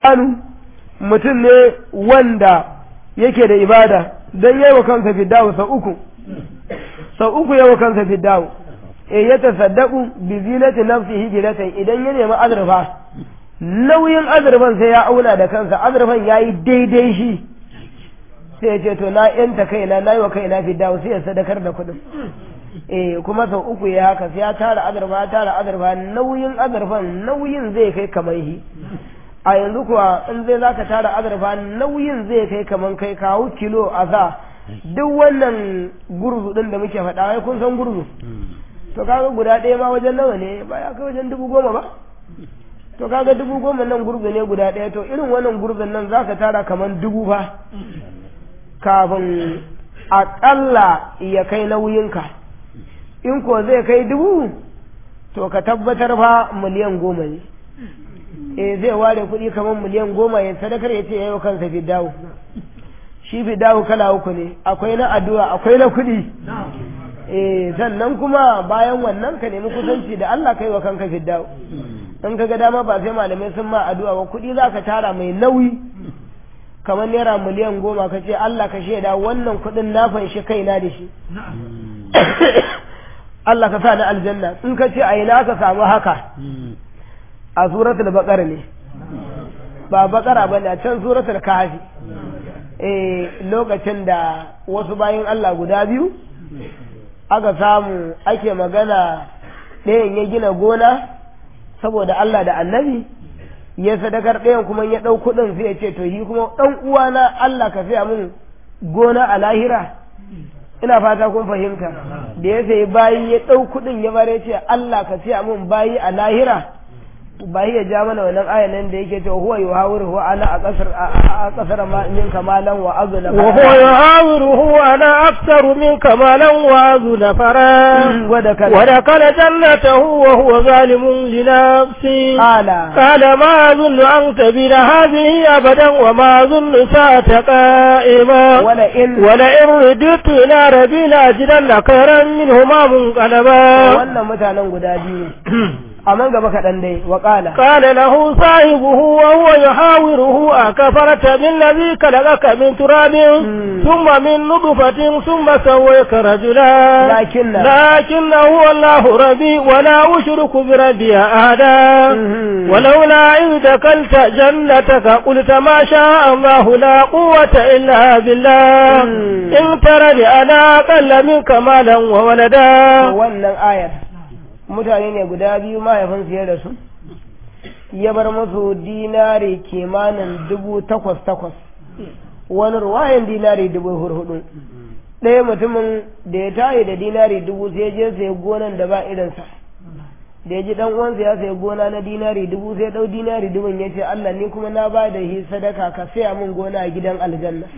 anu mutum ne wanda yake da ibada don yi wa kansa fiddawo sau uku sau uku yi wa kansa fiddawo e ya tasaddaku bi zinati nafsihi bilatan idan ya nemi azurfa nauyin azurfan sai ya auna da kansa azurfan ya yi daidai shi sai ya ce to na yanta kaina na yi wa kaina fiddawo sai ya sadakar da kuɗin eh kuma sau uku ya haka sai ya tara azurfa ya tara azurfa nauyin azurfan nauyin zai kai kamar shi a yanzu kuwa in zai zaka tara azurfa nauyin zai kai kamar kai kawo kilo a sa duk wannan gurzu din da muke faɗa wai kun san gurzu to kaga guda ɗaya ma wajen nawa ne ba ya kai wajen dubu goma ba to kaga dubu goma nan gurzu ne guda ɗaya to irin wannan gurzun nan zaka tara kamar dubu fa kafin aƙalla ya kai nauyinka in ko zai kai dubu to ka tabbatar fa miliyan goma ne eh zai ware kuɗi kamar miliyan goma ya sadakar ya ce ya yi kansa fidawo shi fidawo kala uku ne akwai na addu'a akwai na kuɗi eh sannan kuma bayan wannan ka nemi kusanci da Allah kai wa kanka fidawo in ka ga dama ba sai malamai sun ma addu'a ba kuɗi za ka tara mai nauyi kamar naira miliyan goma ka ce Allah ka shaida wannan kuɗin na fanshi kaina da shi Allah ka sa ni aljanna in ka ce a ina ka samu haka a suratul baqara ne ba baqara ba ne a can suratul kahfi eh lokacin da wasu bayin Allah guda biyu aka samu ake magana ɗayan ya gina gona saboda Allah da annabi ya sadakar ɗayan kuma ya ɗau kuɗin sai ya ce to yi kuma ɗan uwana Allah ka fiya min gona a lahira ina fata kun fahimta da ya sayi bayi ya ɗau kuɗin ya bare ce Allah ka siya min bayi a lahira bayi ya ja mana wannan ayan nan da yake cewa huwa yuhawiru huwa ana a kasar a kasar ma min kamalan wa azuna wa huwa yuhawiru huwa ana aktsaru min kamalan wa azuna fara wa da kala wa dakala jannatahu wa huwa zalimun li nafsi qala qala ma azunnu an tabila hadhihi abadan wa ma azunnu sa'ata qa'ima wala in wala in ruditu ila rabbi la ajidanna khayran minhuma munqalaba wannan mutanen guda biyu amma gaba kaɗan dai wa qala قال له صاحبه وهو يحاوره أكفرت بالذي خلقك من تراب ثم من نطفة ثم سويك رجلا لكن لكن هو الله ربي ولا أشرك بربي أحدا ولولا إذ دخلت جنتك قلت ما شاء الله لا قوة إلا بالله إن ترني أنا أقل منك مالا وولدا wannan ayar mutane ne guda biyu mahaifinsu ya rasu ya bar musu dinari kimanin dubu takwas takwas wani ruwayan dinari dubu hurhudu ɗaya mutumin da ya tayi da dinari dubu sai je sai gonan da ba irinsa da ya ji dan uwansa ya sai gona na dinari dubu sai ɗau dinari dubun ya ce Allah ni kuma na ba da hi sadaka ka saya min gona a gidan aljanna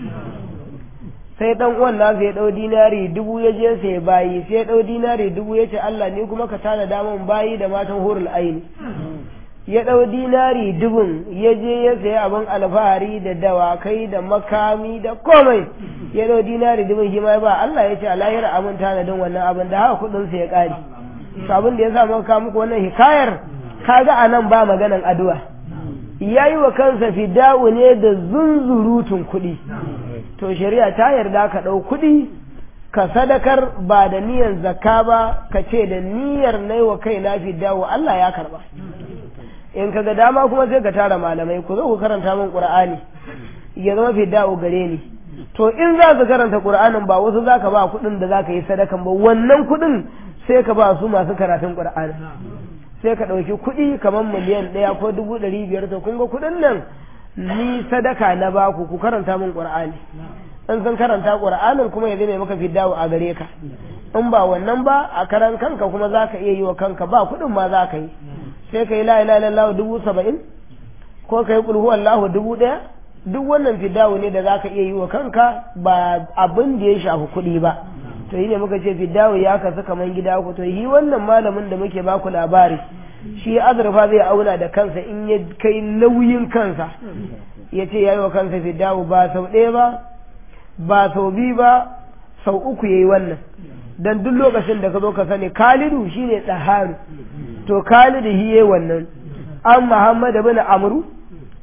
sai dan uwan nasa ya ɗau dinari dubu ya je sai bayi sai ya ɗau dinari dubu ya ce Allah ni kuma ka tana damun bayi da matan hurul aini ya ɗau dinari dubun ya je ya sayi abin alfahari da dawakai da makami da komai ya ɗau dinari dubun shi ma ba Allah ya ce a lahira abin tanadin wannan abin da haka kuɗin sa ya ƙare to abin da ya sa muka muku wannan hikayar kaga a nan ba maganan addu'a ya yi wa kansa fida'u ne da zunzurutun kuɗi to shari'a ta yarda ka ɗau kuɗi ka sadakar ba da niyyar zakka ba ka ce da niyyar na yi wa kai na fida'u Allah ya karba in ka ga dama kuma sai ka tara malamai ku zo ku karanta min qur'ani ya zama fida'u gare ni to in za ka karanta qur'anin ba wasu za ka ba kuɗin da za ka yi sadakan ba wannan kuɗin sai ka ba su masu karatun qur'ani sai ka ɗauki kuɗi kamar miliyan ɗaya ko dubu ɗari biyar to kun ga kuɗin nan ni sadaka na baku ku karanta min qur'ani in sun karanta qur'anin kuma ya zame maka fiddawo a gare ka in ba wannan ba a karan kanka kuma za ka iya yi wa kanka ba kuɗin ma za ka yi sai ka yi la ilaha illallah dubu saba'in ko ka yi kulhu allahu dubu ɗaya duk wannan fiddawo ne da za ka iya yi wa kanka ba abin da ya shafi kuɗi ba to yi ne muka ce fiddawo ya kasu kaman gida ku to yi wannan malamin da muke baku labari shi azurfa zai auna da kansa in ya kai nauyin kansa ya ce ya yi wa kansa fiddawo ba sau ɗaya ba ba sau biyu ba sau uku ya yi wannan don duk lokacin da ka zo ka sani kalidu shine tsaharu to kalidu shi ya wannan an muhammad bin amru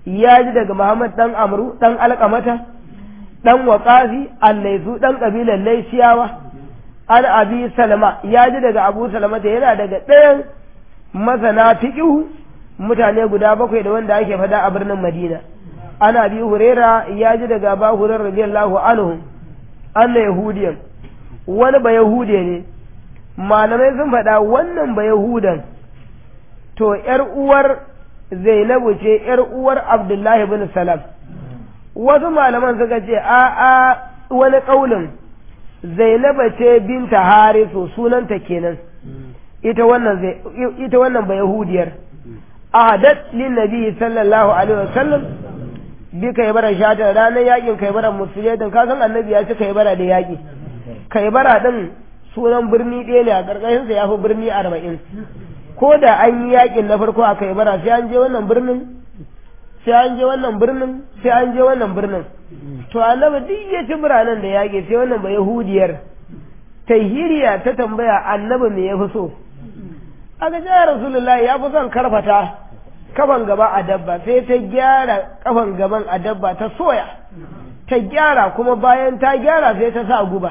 ya ji daga Muhammad dan Amru dan Alqamata dan Waqafi Allaisu dan kabilan Laisiyawa an Abi Salama ya ji daga Abu Salama yana daga ɗayan masana fiqhu mutane guda bakwai da wanda ake fada a birnin Madina ana bi Huraira ya ji daga Abu Hurairah radiyallahu anhu anna yahudiyan wani ba yahudiya ne malamai sun faɗa wannan ba yahudan to ‘yar uwar zainabu ce ‘yar uwar abdullahi bin salam wasu malaman suka ce a a wani ƙaunin zainaba ce binta harisu sunanta kenan ita wannan ita wannan ba yahudiyar ahadat lin nabi sallallahu alaihi wasallam bi kai bara shata ranar yakin kai bara musulmai ka san annabi ya ci kai bara da yaki kai bara din sunan birni ɗaya ne a ƙarƙashinsa ya fi birni arba'in ko da an yi yakin na farko a kai bara sai an je wannan birnin sai an je wannan birnin sai an je wannan birnin to annabi duk ya ci biranen da yaƙi sai wannan ba yahudiyar tahiriya ta tambaya annabi me ya fi so aka ce rasulullahi ya fi son karfata kafan gaba a dabba sai ta gyara kafan gaban a dabba ta soya ta gyara kuma bayan ta gyara sai ta sa guba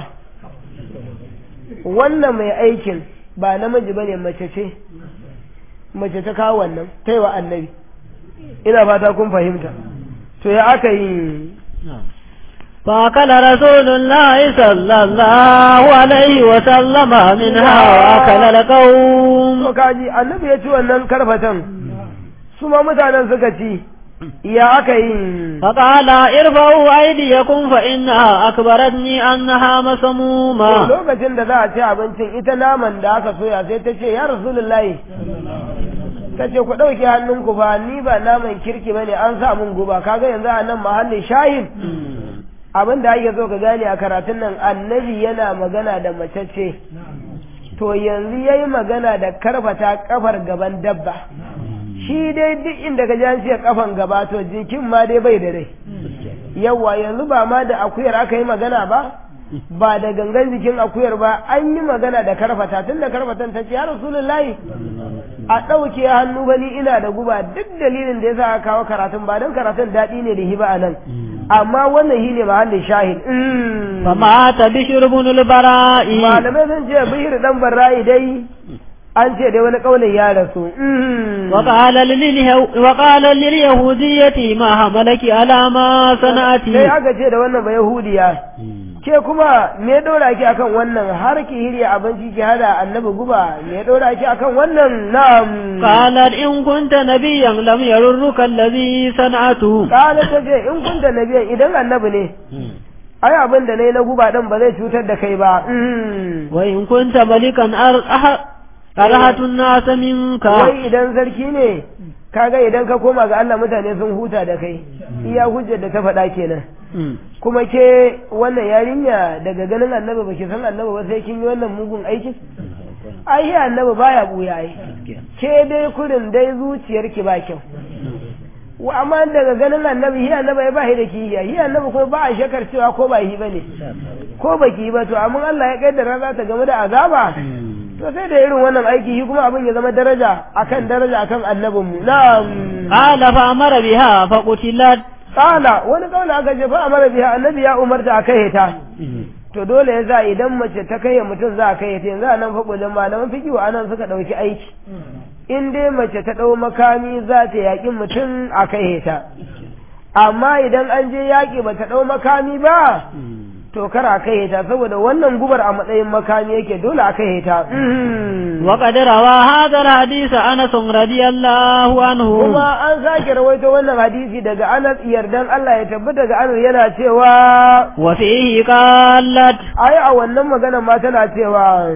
wannan mai aikin ba namiji bane mace ce mace ta kawo wannan ta yi wa annabi ina fata kun fahimta to ya aka yi فأكل رسول الله صلى الله عليه وسلم منها وأكل القوم to kaji annabi ya ci wannan karfatan su ma mutanen suka ci ya aka yi فقال ارفعوا أيديكم فإنها أكبرتني أنها مسمومة lokacin da za a ci abincin ita naman da aka soya sai ta ce ya rasulullahi ta ce ku ɗauke hannunku ba ni ba naman kirki ba ne an sa mun guba kaga yanzu a nan mahallin shahin abin da ake so ka gane a karatun nan annabi yana magana da mace ce to yanzu ya yi magana da karfata kafar gaban dabba shi dai duk inda ka ji ce kafan gaba to jikin ma dai bai da rai yawa yanzu ba ma da akuyar aka yi magana ba ba da gangan jikin akuyar ba an yi magana da karfata tun da karfatan ta ce ya rasulullahi a ɗauke hannu ba ni ina da guba duk dalilin da ya sa kawo karatun ba don karatun daɗi ne da hiba a nan amma wannan shi ne mahallin shahid فمات بشر بن البراء malamai sun ce bihir dan barra'i dai an ce dai wani ƙaunin ya rasu وقال لليه- وقال لليهودية ما حملك على ما sai صنعت aka ce da wannan ba yahudiya ke kuma me ɗora ki akan wannan har ki hirya abinci ki hada annabi guba me ɗora ki akan wannan na'am قالت إن كنت نبيا لم يررك الذي صنعته kala ta ce in kunta nabiyan idan annabi ne ai abin da nayi na guba din ba zai cutar da kai ba وإن كنت ملكا أر- أح- أرهت الناس منك wai idan sarki ne kaga idan ka koma ga Allah mutane sun huta da kai iya hujjar da ta faɗa kenan kuma ke wannan yarinya daga ganin annabi baki san annabi ba sai kin yi wannan mugun aikin ai shi annabi baya buya ai ke dai kurin dai zuciyarki ba kyau wa amma daga ganin annabi shi annabi ya ba shi da kiyaye shi annabi kuma ba a shakar cewa ko ba shi bane ko baki ba to amma Allah ya kaddara za ta game da azaba to sai da irin wannan aiki shi kuma abin ya zama daraja akan daraja akan annabinmu na'am قال فأمر بها فقتلت Kala wani kaula aka ce fa amara biya annabi ya umarta a kai ta. To dole ya za idan mace ta kai mutum za a kai ta yanzu a nan faɓulin malaman fikiwa a nan suka ɗauki aiki. In dai mace ta ɗau makami za ta yaƙi mutum a kai ta. Amma idan an je yaƙi ba ta ɗau makami ba, to kar a kai ta saboda wannan gubar a matsayin makami yake dole a kai ta. وقد روى هذا الحديث أنس رضي الله عنه Kuma an sake rawaito wannan hadisi daga Anas yardan Allah ya tabbata daga Anas yana cewa وفيه قالت ai a wannan magana ma tana cewa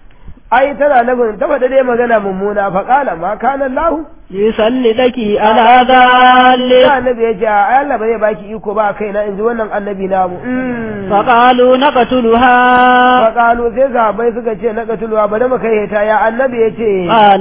ai tana nufin ta faɗa dai magana mummuna fa qala ma kana Allah يسلطك على ذلك sai annabi ya ce ai Allah ba zai baki iko ba kai na inji wannan annabi namu Mm. فقالوا نقتلها fa qalu sai sahabbai suka ce na katulwa bari mu kai ta ya annabi ya ce قال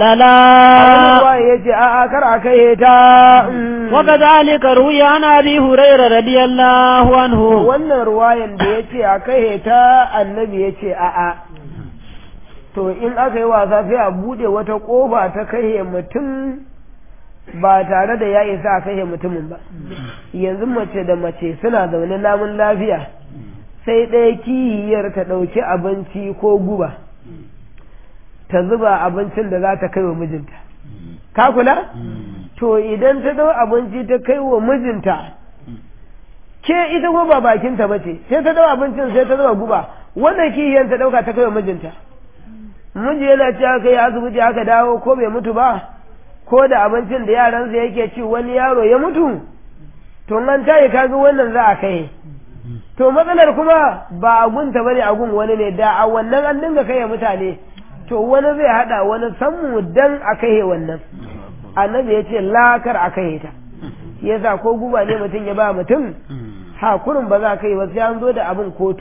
لا Allah ya ce a a kar a kai ta Mm. وكذلك روي عن أبي هريرة رضي الله عنه wannan ruwayan da ya ce a kai ta annabi ya ce a a to in aka yi wasa sai a bude wata kofa ta kai mutum ba tare da ya isa a kashe mutumin ba yanzu mace da mace suna zaune namun lafiya sai ɗaya kihiyar ta ɗauki abinci ko guba ta zuba abincin da za ta kai wa mijinta ka kula to idan ta ɗau abinci ta kai wa mijinta ke ita kuma ba bakinta ba ce sai ta ɗau abincin sai ta zuba guba wannan kihiyar ta ɗauka ta kai wa mijinta miji yana cewa kai asibiti aka dawo ko bai mutu ba ko da abincin da yaransa yake ci wani yaro ya mutu to an tayi kaga wannan za a kai to matsalar kuma ba a gunta bane a gun wani ne da a wannan an dinga kai mutane to wani zai hada wani sammu dan a kai wannan annabi ya ce lakar a kai ta yasa ko guba ne mutum ya ba mutum hakurin ba za ka yi ba sai an zo da abin kotu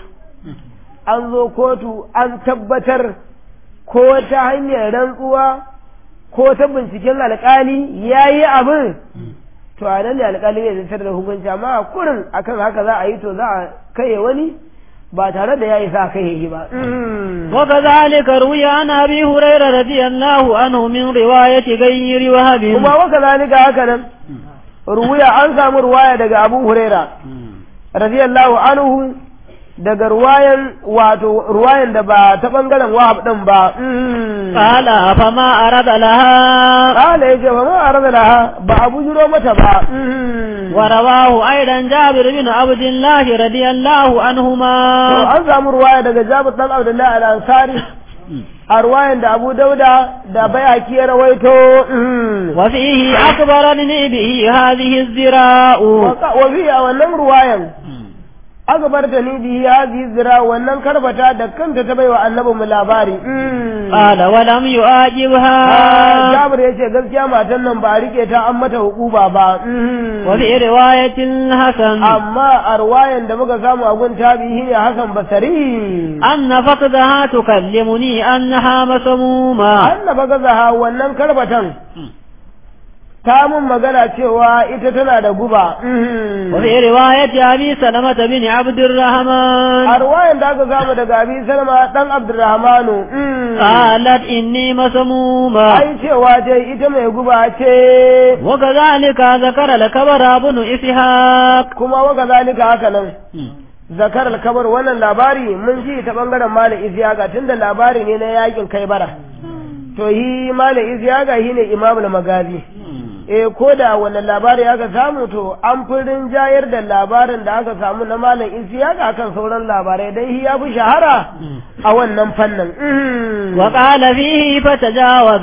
an zo kotu an tabbatar ko ta hanyar rantsuwa ko ta binciken alkali ya yi abin to a nan ne alkali zai zartar da hukunci amma kurin akan haka za a yi to za a kai wani ba tare da ya yi sa kai yi ba وكذلك روي عن ابي هريره رضي الله عنه من روايه غير وهب kuma waka zalika haka nan ruwaya an samu ruwaya daga abu huraira radiyallahu anhu daga ruwayan wato ruwayan da ba ta bangaren wahab din ba قال فما أرد لها kala yace ba ma arada laha ba abu jiro mata ba ورواه أيضا جابر بن عبد الله رضي الله to عنهما an samu ruwaya daga Jabir dan Abdullahi al-Ansari a ruwayan da Abu Dauda da Bayaki ya rawaito وفيه أخبرني به هذه الزراء wa fi a wannan ruwayan aka bar ta ni bihi hadhihi zira wannan karbata da kanta ta baiwa annabi mu labari قال ولم يعاجبها Jabir yace gaskiya matan nan ba a rike ta an mata hukuba ba وفي رواية الحسن amma a ruwayan da muka samu a gun tabihi ne Hassan Basari أن فقدها تكلمني أنها مسمومة annaba gazaha wannan karbatan ta mun magana cewa ita tana da guba وفي رواية أبي سلمة بن عبد الرحمن a ruwayan da aka samu daga abi salma dan abdurrahmanu قالت إني مسمومة ai cewa dai ita mai guba ce وكذلك ذكر الكبر ابن إسحاق kuma waka zalika haka nan zakar alkabar wannan labari mun ji ta bangaren malam isyaga tunda labari ne na yakin kai bara to yi malam isyaga shi ne imamul magazi eh ko da wannan labari aka samu to an fi rinjayar da labarin da aka samu na malam isyaga akan sauran labarai dai shi ya fi shahara a wannan fannin وقال فيه فتجاوز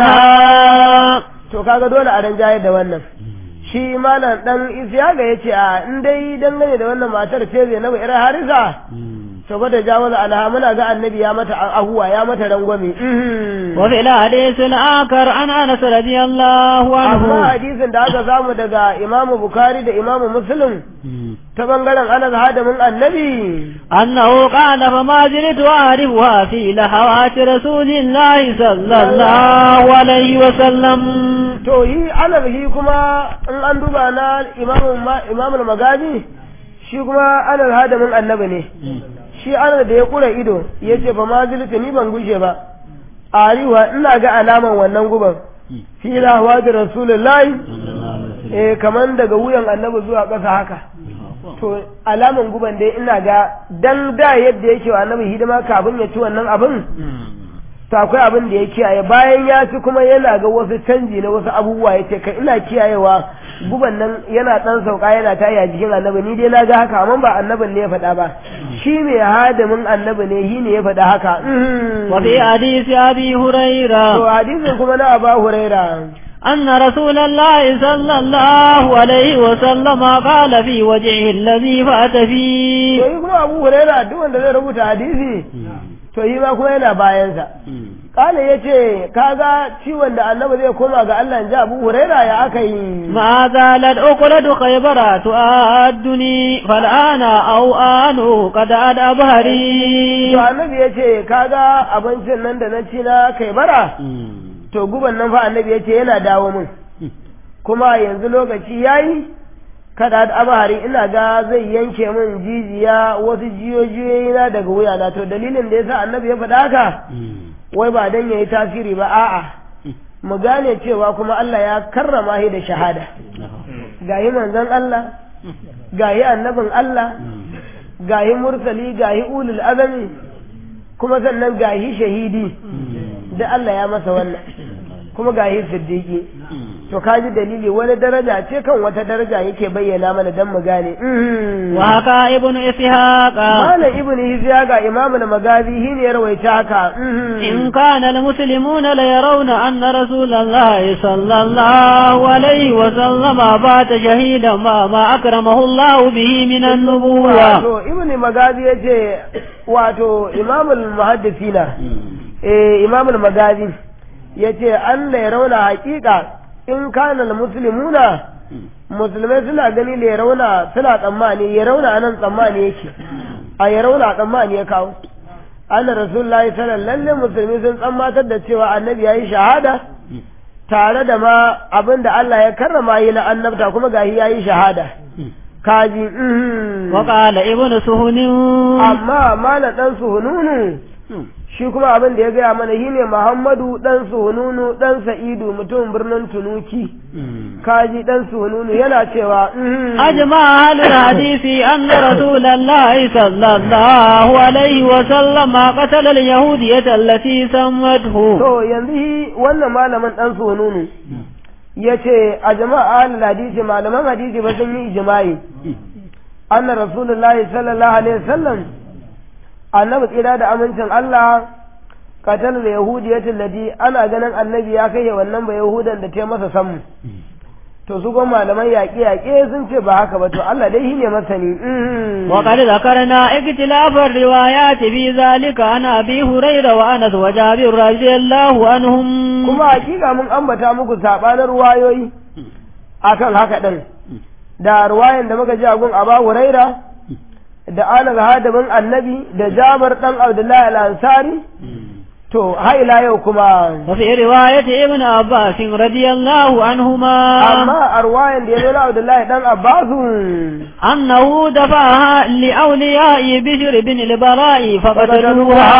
عنها to kaga dole a rinjayar da wannan shi malam dan isyaga ya ce a in dai dangane da wannan matar ce zai na ira harisa to ba da jawaza alha muna ga annabi ya mata ahuwa ya mata rangwame وفي الحديث الآخر عن أنس رضي الله amma عنه hadisin da aka samu daga imamu bukari da imamu muslim ta bangaren anas hadamin annabi أنه قال فما زلت أعرفها في لحوات رسول الله صلى الله عليه وسلم to yi anas shi kuma in an duba na imamu ma- imamul magaji shi kuma anas hadamin annabi ne shi anas da ya kura ido ya ce fa ma zilta ni ban gushe ba ariwa ina ga alaman wannan guban fi lahwa da rasulullahi eh kaman daga wuyan annabi zuwa ƙasa haka to alaman guban dai ina ga dan da yadda yake wa annabi hidima kafin ya ci wannan abin to akwai abin da ya kiyaye bayan ya ci kuma yana ga wasu canji na wasu abubuwa ya ce kai ina kiyayewa guban nan yana dan sauka yana tayi a jikin annabi ni dai na ga haka amma ba annabin ne ya faɗa ba shi mai hadamin annabi ne shi ne ya faɗa haka وفي حديث أبي to هريرة hadisin kuma na aba huraira أن رسول الله صلى الله عليه وسلم قال في وجهه الذي فأت to فيه yi kuma abu huraira duk wanda zai rubuta hadisi to yi ma kuma yana bayansa kala ya ce kaga ciwon da annabi zai koma ga Allah in ji abu huraira ya aka yi ما زالت أكلة خيبر تؤدني فالآن أو آن قد أد أبهري to annabi ya ce kaga abincin nan da na ci na kai bara to guban nan fa annabi ya ce yana dawo min kuma yanzu lokaci yayi kada da abahari ina ga zai yanke min jijiya wasu jiyoyi na daga wuyana to dalilin da yasa annabi ya faɗa haka wai ba dan yayi tasiri ba a'a mu gane cewa kuma Allah ya karrama shi da shahada gahi manzon Allah gahi annabin Allah gahi mursali gahi ulul azami kuma sannan gahi shahidi da Allah ya masa wannan kuma gahi siddiqi to kaji dalili wani daraja ce kan wata daraja yake bayyana mana dan mu gane wa haka ibnu ishaqa malam ibnu ishaqa imamul magazi shine ya rawaita haka in kana almuslimuna la yarawna anna rasulallahi sallallahu alaihi wa sallama bata shahidan ma ma akramahu Allah bihi min an-nubuwwa wato ibnu magazi yace wato imamul muhaddisina eh imamul magazi yace an la yarawna haqiqa in kana muslimuna musulmai suna gani da ya rauna suna tsammani ya rauna anan tsammani yake a ya rauna tsammani ya kawo anna rasulullahi sallallahu lalle musulmi sun tsammatar da cewa annabi yayi shahada tare da ma abin da Allah ya karrama yi na annabta kuma gahi yayi shahada kaji wa qala ibnu suhunin amma mala dan suhununu shi kuma abin da ya gaya mana shi ne Muhammadu ɗan Sununu ɗan Sa'idu mutum birnin Tunuki kaji ɗan Sununu yana cewa ajma halul hadisi anna rasulullahi sallallahu alaihi wa sallam qatala al-yahudiyyata allati sammathu to yanzu wannan malamin ɗan Sununu yace a jama'a halul hadisi malaman hadisi ba sun yi ijma'i anna rasulullahi sallallahu alaihi wasallam annabi tsira da amincin Allah katal da yahudiyatin ladi ana ganin annabi ya kai wannan ba yahudan da ta masa sammu to su kuma malaman yaƙe yaƙe sun ce ba haka ba to Allah dai shine masani wa qad zakarna iktilafar riwayat fi zalika ana abi hurairah wa anas wa jabir radiyallahu anhum kuma hakika mun ambata muku sabanin ruwayoyi akan haka din da ruwayan da muka ji a gun Aba Huraira da Anas hadabin Annabi da Jabir dan Abdullahi al-Ansari to haila yau kuma wa fi riwayat ibn Abbas radiyallahu anhuma amma a ruwayan da ya zo na Abdullahi dan Abbas annahu dafaha li awliya'i Bishr bin al-Bara'i faqataluha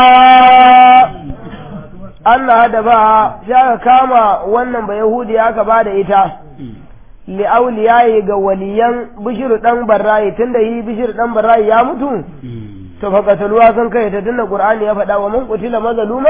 Allah da ba ya kama wannan ba Yahudi aka ba da ita li'auliyayi ga waliyan bishir dan barrayi tunda yi bishir dan barrayi ya mutu to fa qataluwa kan kai ta tunda qur'ani ya faɗa wa man qutila mazluma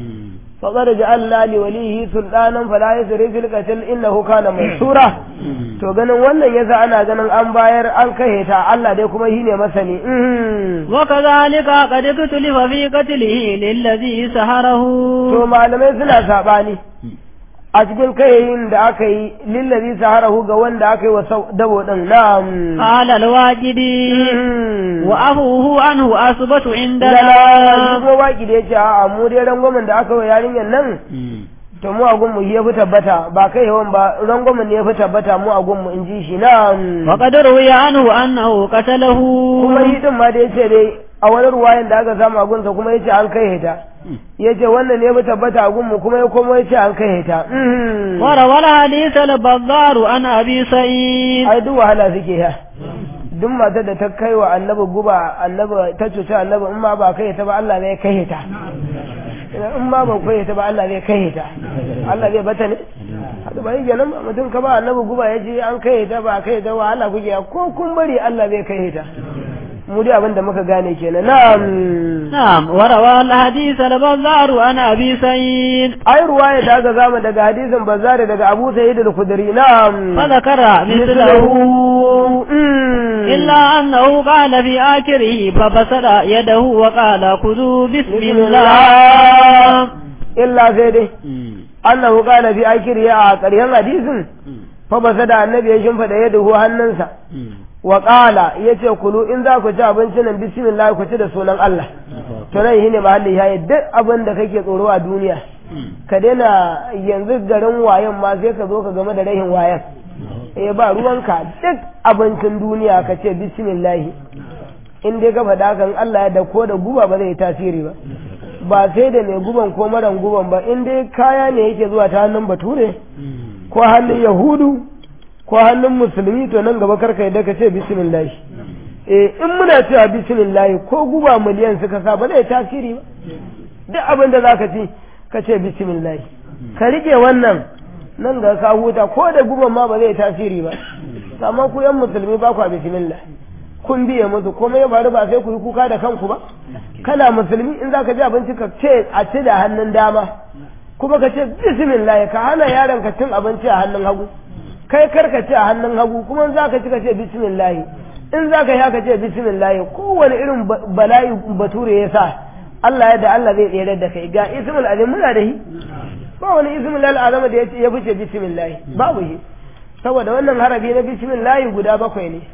faqad ja'alna li walihi sultanan fala yusri fil qatl innahu kana mansura to ganin wannan yasa ana ganin an bayar an kai ta Allah dai kuma shine masani wa kadhalika qad kutulifa fi qatlihi lillazi saharahu to malamai suna sabani a cikin kayayin da aka yi lillazi saharahu ga wanda aka yi wa dabo din na'am qala alwaqidi wa afuhu anhu asbatu inda da kuma waki da yace a mu dai rangwamen da aka yi yarinyar nan to mu a gunmu ya fi tabbata ba kai yawan ba rangwamen ne ya fi tabbata mu a gunmu in ji shi na'am wa qad ruwiya anhu annahu qatalahu kuma yi din ma da yace dai a wani ruwayan da aka samu a gunsa kuma yace an kai ta yace wannan ne ya tabbata a gunmu kuma ya komo yace an kai ta wara wala hadith al-bazzar an abi sa'id ai duk wahala suke ya duk matar da ta kai wa annabi guba annabi ta cuci annabi in ma ba kai ta ba Allah ne ya kai ta in ma ba kai ta ba Allah zai kai ta Allah zai bata ne haka ba yake nan mutum ka ba annabi guba ya ce an kai ta ba kai ta wahala kuke ko kun bari Allah zai kai ta mu dai abin da muka gane kenan na'am na'am wa rawa al-hadith al-bazzar an abi sa'id ai ruwaya da aka zama daga hadisin bazzar daga Abu Sa'id al-Khudri na'am fa zakara mithlahu illa annahu qala fi akhirih fa basara yadahu wa qala khudhu bismillah illa sai dai annahu qala fi akhirih a ƙarshen hadisin fa basada annabi ya shimfida yadahu hannunsa wa ƙala ya ce kulu in za ku ci abinci nan bismillah ku ci da sunan Allah to nan shine mahalli ya duk abin da kake tsoro a duniya ka daina yanzu garin wayan ma sai ka zo ka game da rahin wayan eh ba ruwanka duk abincin duniya ka ce bismillah in dai ka faɗa kan Allah ya da ko da guba ba zai tasiri ba ba sai da mai guban ko maran guban ba in dai kaya ne yake zuwa ta hannun bature ko hannun yahudu ko hannun musulmi to nan gaba karka yadda ka ce bismillah eh in muna cewa bismillah ko guba miliyan suka sa ba zai tasiri ba duk abin da zaka ci ka ce bismillah ka rike wannan nan ga ka huta ko da guban ma ba zai tasiri ba amma ku yan musulmi ba ku bismillah kun biye musu komai ya faru ba sai ku yi kuka da kanku ba kana musulmi in zaka ji abinci ka ce a ci da hannun dama kuma ka ce bismillah ka hana yaron ka cin abinci a hannun hagu kai kar ka ci a hannun hagu kuma in zaka ci ka ce bismillah in zaka yi ka ce bismillah kowane irin bala'i bature ya sa Allah ya da Allah zai tsere da kai ga ismul azim muna da shi ba wani ismul azama da ya fice bismillah babu shi saboda wannan harafi na bismillah guda bakwai ne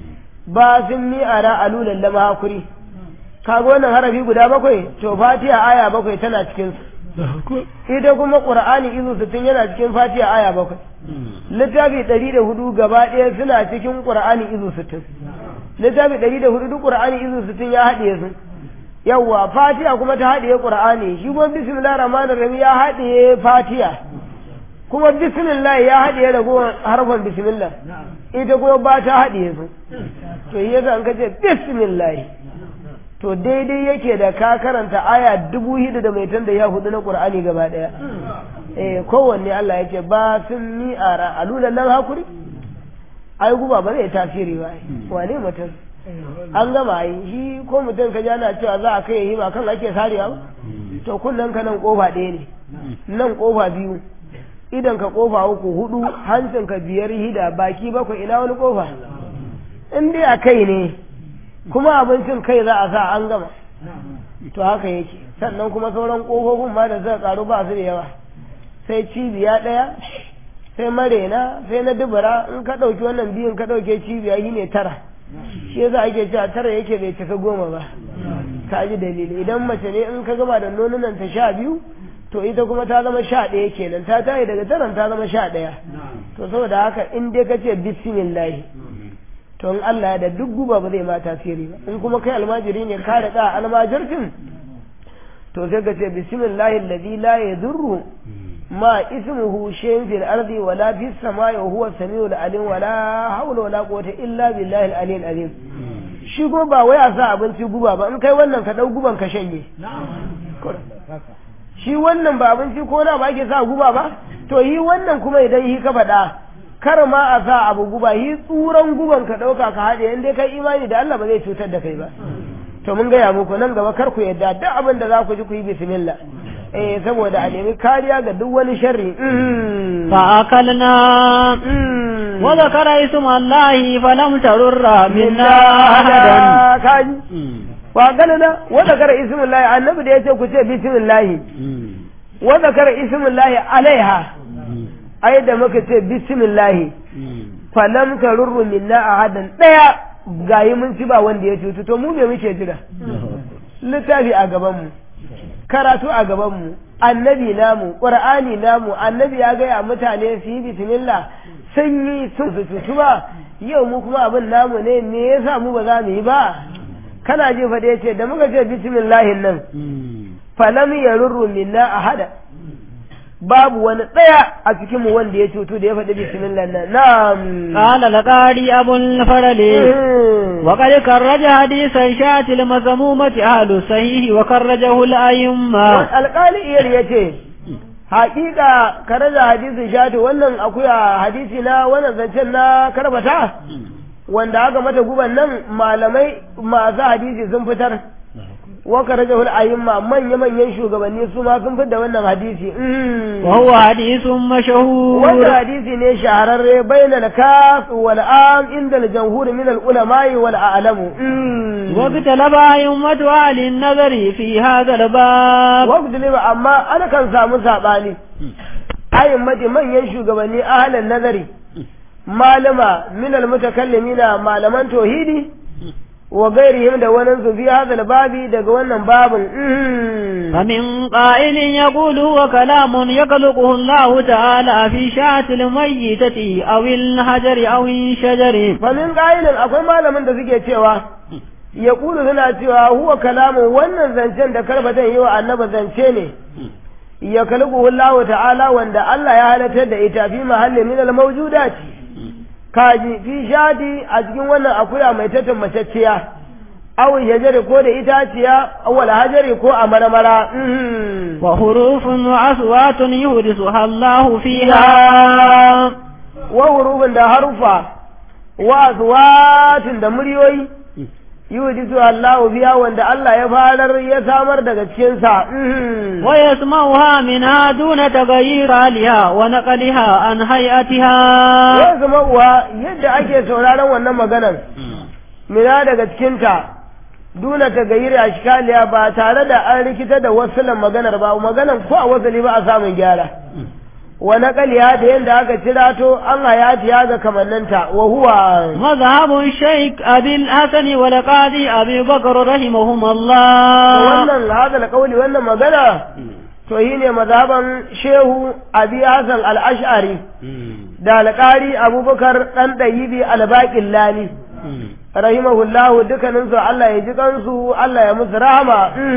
ba sun mi ara alulan lama hakuri kaga wannan harafi guda bakwai to fatiha aya bakwai tana cikin su ita kuma qur'ani izu sittin yana cikin fatiha aya bakwai littafi ɗari da hudu gaba ɗaya suna cikin qur'ani izu sittin littafi ɗari da hudu duk qur'ani izu sittin ya haɗiye su yawwa fatiha kuma ta haɗiye qur'ani shi kuma bismillahir rahmanir rahim ya haɗiye fatiha kuma bismillah ya haɗiye ragowar harfan bismillah ita kuma ba ta haɗiye su to yi yasa an kace bismillah to daidai yake da ka karanta aya dubu hida da mai tanda ya hudu na qur'ani gaba ɗaya eh kowanne Allah ya ce ba sun ni ara alulan nan hakuri ai guba ba zai tasiri ba wane mutum an gama yi shi ko mutum ka jana cewa za a kai yi ba kan ake sarewa ba to kullum ka nan kofa ɗaya ne nan kofa biyu idan ka kofa uku hudu hancin ka biyar hida baki bakwai ina wani kofa in dai a kai ne kuma abincin kai za a sa an gama to haka yake sannan kuma sauran kofofin ma da zai karu ba su da yawa sai cibiya ɗaya sai marena sai na dubura in ka ɗauki wannan biyun ka ɗauke cibiya shi ne tara shi yasa ake cewa tara yake bai cika goma ba ka ji dalili idan mace ne in ka gama da nonunan ta sha biyu to ita kuma ta zama sha ɗaya kenan ta tayi daga taran ta zama sha ɗaya to saboda haka in dai ka ce bismillahi to in Allah ya da duk guba ba zai ma tasiri ba in kuma kai almajiri ne ka da almajircin to sai ka ce bismillahi alladhi la yadurru ma ismuhu shay'un fil ardi wa la fis samai wa huwa samiul alim wa la hawla wa la quwwata illa billahi al aliyyil azim shi kuma ba wai a sa abinci guba ba in kai wannan ka dau guban ka shanye shi wannan ba abinci ko na ba ake sa guba ba to yi wannan kuma idan yi ka faɗa kar ma a sa abu guba yi tsuran guban ka ɗauka ka haɗe in dai kai imani da Allah ba zai cutar da kai ba to mun gaya muku nan gaba kar ku yadda duk abin da za ku ji ku yi bismillah eh saboda a nemi kariya ga duk wani sharri fa akalna wa zakara isma allahi falam tarurra minna ahadan kaji wa akalna wa zakara isma allahi annabi da yace ku ce bismillah wa zakara isma allahi alaiha ai da muka ce bismillah falam tarurru minna ahadan daya gayi mun ci ba wanda ya cutu to mu me muke jira littafi a gaban mu karatu a gabanmu annabi namu ƙur'ani namu annabi ya gaya mutane su yi bismillah sun yi sun su cutu ba yau mu kuma abin namu ne me yasa mu ba za mu yi ba kana ji fa da yace da muka ce bismillahin nan falam yarurru minna ahada babu wani ɗaya a cikin mu wanda ya cutu da ya faɗi bismillah nan na'am qala laqari abul farali wa qad karraja hadisan shatil mazmumati ahlu sahihi wa karrajahu al ayyimma alqali iyar yace haƙiƙa karaja hadisin shati wannan akuya hadisi na wannan zancen na karbata wanda aka mata guban nan malamai masu hadisi sun fitar waka raja hul ayyimma manya manyan shugabanni su ma sun fitar wannan hadisi wa huwa hadisun mashhur wannan hadisi ne shahararre bainal kaf wal am inda al jamhur min al ulama wal a'lam wa bitalaba ayyumatu ahli nazari fi hadha al bab wa bitalaba amma ana kan samu sabani ayyummati manyan shugabanni ahlan nazari malama min al mutakallimina malaman tauhidi wa gairihim da wani su fi hadal babi daga wannan babin فمن قائل يقول هو كلام يخلقه الله تعالى في شاة الميتة أو الحجر أو الشجر فمن قائل akwai malamin da suke cewa ya kulu suna cewa huwa kalamu wannan zancen da karbatan yi wa annaba zance ne ya kalbu Allah ta'ala wanda Allah ya halatar da ita fi mahallin min al-mawjudat kaji fi shadi a cikin wannan akuya mai tattan macacciya aw shajari ko da itaciya awwal hajari ko a marmara mhm. wa hurufun wa aswatun yuhdisuha Allah fiha wa hurufin da harufa wa aswatin da muryoyi yuhdisu Allahu biya wanda Allah ya farar ya samar daga cikin sa mhm. wa yasma'uha minha duna taghayyir aliha wa naqliha an hay'atiha ya zama uwa yadda ake sauraron wannan maganar mina daga cikinta duna ta gayyar a shikaliya ba tare da an rikita da wasulan maganar ba maganar ko a wasali ba a samun gyara wa naqaliya da yadda aka cira to an hayati ya ga kamanninta wa huwa مذهب الشيخ أبي الحسن والقاضي أبي بكر رحمهم الله wannan hadal kauli wannan magana to yi ne mazhaban shehu abi hasan al-ash'ari da alƙari abubakar ɗan ɗayibi albaƙin lani rahimahullahu dukkaninsu Allah ya ji kansu Allah ya musu rahama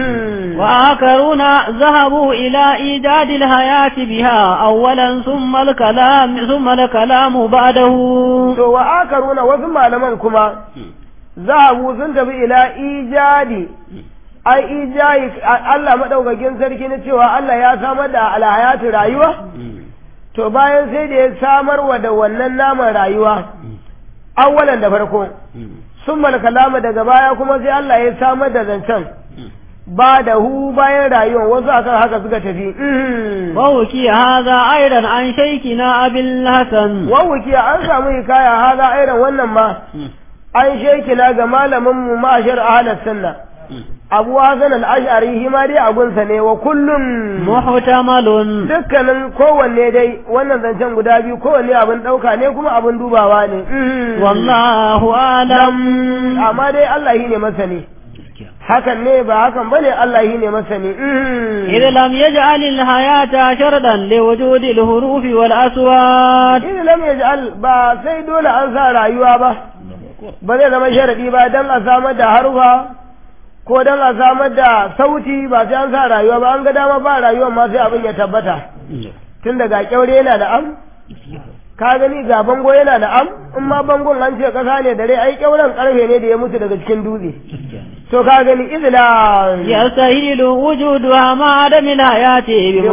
وآخرون ذهبوا إلى إيجاد الحياة بها أولا ثم الكلام ثم الكلام بعده to wa akaruna wasu malaman kuma zahabu sun tafi ila ijadi ai ijayi Allah madaukakin sarki na cewa Allah ya samar da alhayatu rayuwa to bayan sai da ya samar wa da wannan naman rayuwa awwalan da farko sun kalama daga baya kuma sai Allah ya samar da zancen ba da hu bayan rayuwa wasu akan haka suka tafi ووكي هذا أيضا عن شيخنا أبي الحسن wawuki an samu hikaya haza airan wannan ma an shekina ga malamin mu mashar ahlus sunna abu hasan al-ash'ari shi ma dai abunsa ne wa kullum محتمل dukkanin kowanne dai wannan zancen guda biyu kowanne abin ɗauka ne kuma abin dubawa ne والله أعلم amma dai Allah shi ne masani hakan ne ba hakan bane Allah shi ne masani إذ لم يجعل الحياة شرطا لوجود الحروف والأصوات idan lam yaj'al ba sai dole an sa rayuwa ba ba zai zama sharadi ba dan a samar da harufa ko dan a samar da sauti ba sai an sa rayuwa ba an ga dama ba rayuwa ma sai abin ya tabbata tun daga kyaure yana da am ka gani ga bango yana da am in ma bangon an ce kasa ne dare ai kyauren karfe ne da ya mutu daga cikin dutse to ka gani izina يستهيل وجودها مع عدم الحياة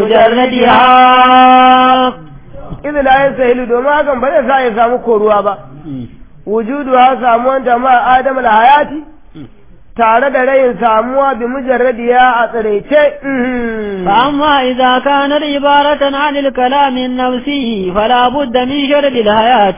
بمجردها izina ya sahilu domin hakan ba zai sa ya samu koruwa ba wujudu ha samuwan jama'a adam hayati tare da rayin samuwa bi mujarradiya a tsiraice فأما إذا كانت عبارة عن الكلام النفسي فلا بد من شرط الحياة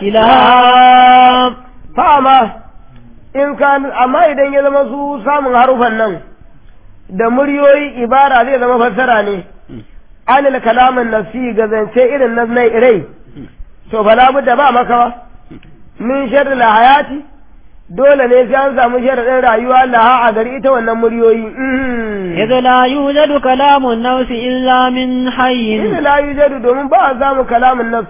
لها fama in ka amma idan ya zama su samun harufan nan da muryoyi ibara zai zama fassara ne anil kalamin nafsi ga zance irin na nai rai to fala budda ba maka ba min sharri la hayati dole ne sai an samu sharadin rayuwa laha a gari ita wannan muryoyi إذ لا يوجد كلام النفس إلا من حي Inda la yujadu domin ba a samu kalamin nafs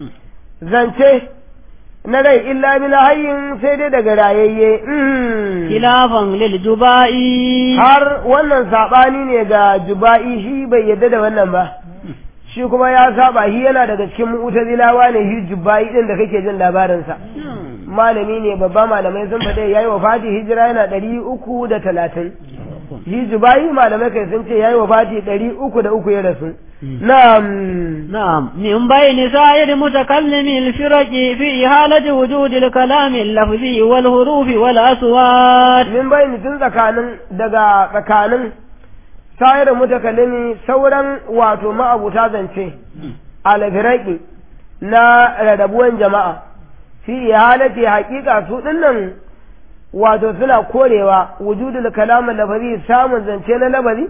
zance na rai illa min hayyin sai dai daga rayayye خلافا للجباء har wannan saɓani ne ga juba'i shi bai yadda da wannan ba shi kuma ya saba shi yana daga cikin mu'tazilawa ne shi juba'i din da kake jin labarinsa malami ne babba malamai sun faɗe yayi wa fati hijira yana ɗari uku da talatin shi juba'i malamai kai sun ce yayi wa fati ɗari uku da uku ya rasu na'am نعم من بين سائر متكلم الفرق في حالة وجود الكلام اللفظي والحروف والأصوات min bayani tun tsakanin daga tsakanin sayar mutakallimi sauran wato ma'abuta zance alfiraki na rarrabuwan jama'a fi halati haƙiƙa su dinnan wato suna korewa wujudul kalamin lafazi samun zance na lafazi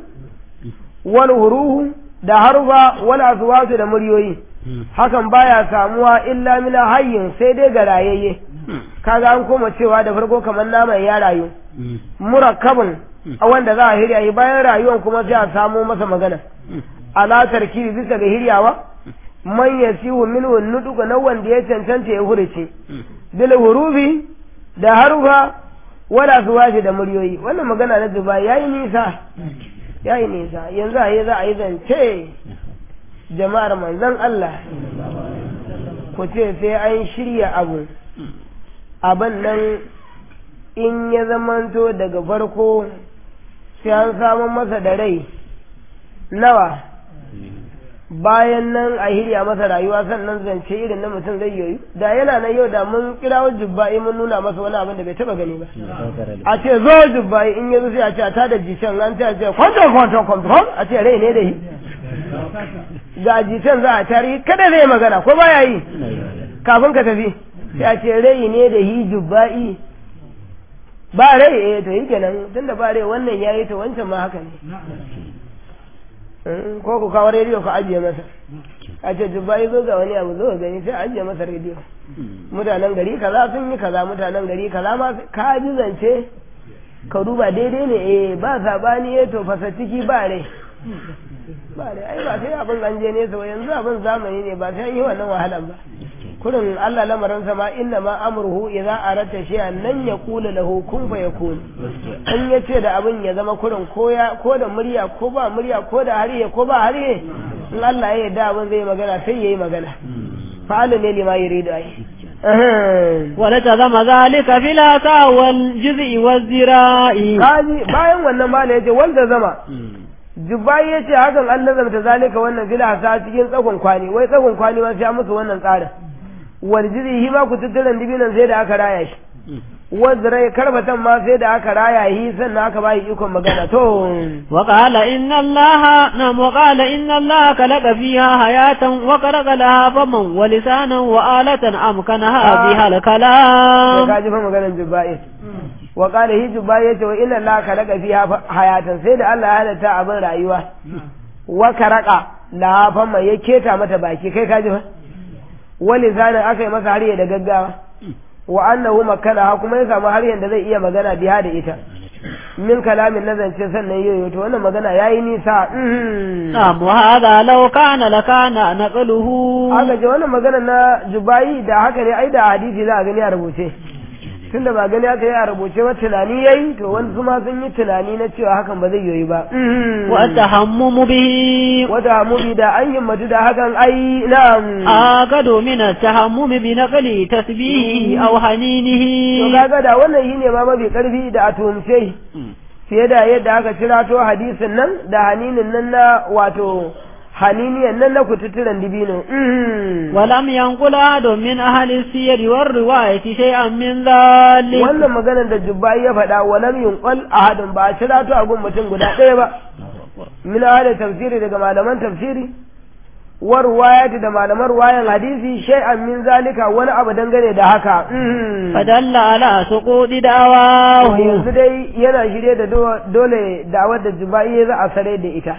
wal huruhu da harfa wal aswatu da muryoyi hakan baya samuwa illa min hayyin sai dai ga rayayye kaga an koma cewa da farko kamar naman ya rayu murakkabin a wanda za a hirya yi bayan rayuwan kuma sai a samo masa magana ala tarkibi bisa ga hiryawa man yasihu minhu nuduga na wanda ya cancanta ya hurice bil hurufi da harufa wala suwashi da muryoyi wannan magana na zuba yayi nisa yayi nisa yanzu a yi za a yi zance jama'ar manzon Allah ku ce sai an shirya abu abin nan in ya zamanto daga farko sai an samun masa da rai nawa bayan nan a hirya masa rayuwa sannan zance irin na mutum zai yoyu da yana nan yau da mun kirawo jubba'i mun nuna masa wani abin da bai taba gani ba a ce zo jubba'i in yanzu sai a ce a tada jicen an ce a ce kwanton kwanton kwanton a ce rai ne da yi ga jicen za a tarihi kada zai magana ko baya yi kafin ka tafi sai a ce rai ne da yi jubba'i ba rai eh to yi kenan tunda ba rai wannan yayi to wancan ma haka ne ko ku kawo rediyo ku ajiye masa a ce jubba'i zo ga wani abu zo gani sai ajiye masa rediyo mutanen gari kaza sun yi kaza mutanen gari kaza ma ka ji zance ka duba daidai ne eh ba sabani eh to fasa ciki ba rai ba rai ai ba sai abin an je nesa yanzu abin zamani ne ba sai yi wannan wahalan ba kurin Allah lamarin sama inna ma amruhu idza arata shay'an nan yaqulu lahu kun fayakun in yace da abin ya zama kurin ko ya ko da murya ko ba murya ko da hariye ko ba hariye in Allah ya yarda abin zai magana sai yayi magana fa'ala ne lima yuridu ai ولتزم ذلك في العصا والجزء والذراع kaji bayan wannan ma yace wanda zama Jubai ya ce hakan an nazarta zalika wannan fila sa cikin tsagon kwani wai tsagon kwani ma sai musu wannan tsarin waljiri shi ma ku tutturan dibinan sai da aka raya shi wazrai karbatan ma sai da aka raya shi sannan aka bayi ikon magana to وقال إن الله نعم وقال إن الله خلق فيها حياة وخلق لها فما ولسانا وآلة أمكنها بها to الكلام ka ji fa maganar Jubai wa qala hi Jubai yace wa inna Allah khalaqa fiha hayatan sai da Allah ya halatta abin rayuwa wa karaka la fama ya keta mata baki kai ka ji fa wali zanin aka yi masa hariya da gaggawa wa annahu makana kuma ya samu hariyan da zai iya magana biya da ita min kalamin na zance sannan yoyo to wannan magana yayi nisa mhm. نعم وهذا لو كان لكان نقله aka ce wannan magana na jubayi da haka ne ai da hadisi za a gani a rubuce tunda ba gani aka yi a rubuce ba tunani yayi to wani ma sun yi tunani na cewa hakan ba zai yoyi ba mhm. والتحمم به wata mubi da an himmatu da hakan ai na'am آكد من التحمم بنقل تسبيحه أو to حنينه kaga da wannan shine ma mafi karfi da a tuhumce shi fiye da yadda aka cirato hadisin nan da haninin nan na wato haniniyan nan na kututturen dibino mhm. ولم ينقل أحد من أهل السير والرواية شيئا من ذلك wannan maganar da jubbai ya faɗa walam yunqal ahadun ba a cirato a gun mutum guda ɗaya ba min ahli tafsiri daga malaman tafsiri wa ruwayati da malaman ruwayan hadisi shay'an min zalika wani abu dangane da haka mhm. فدل على سقوط To دعواه yanzu dai yana shirye da do- dole da'awar da jubai za a sare da ita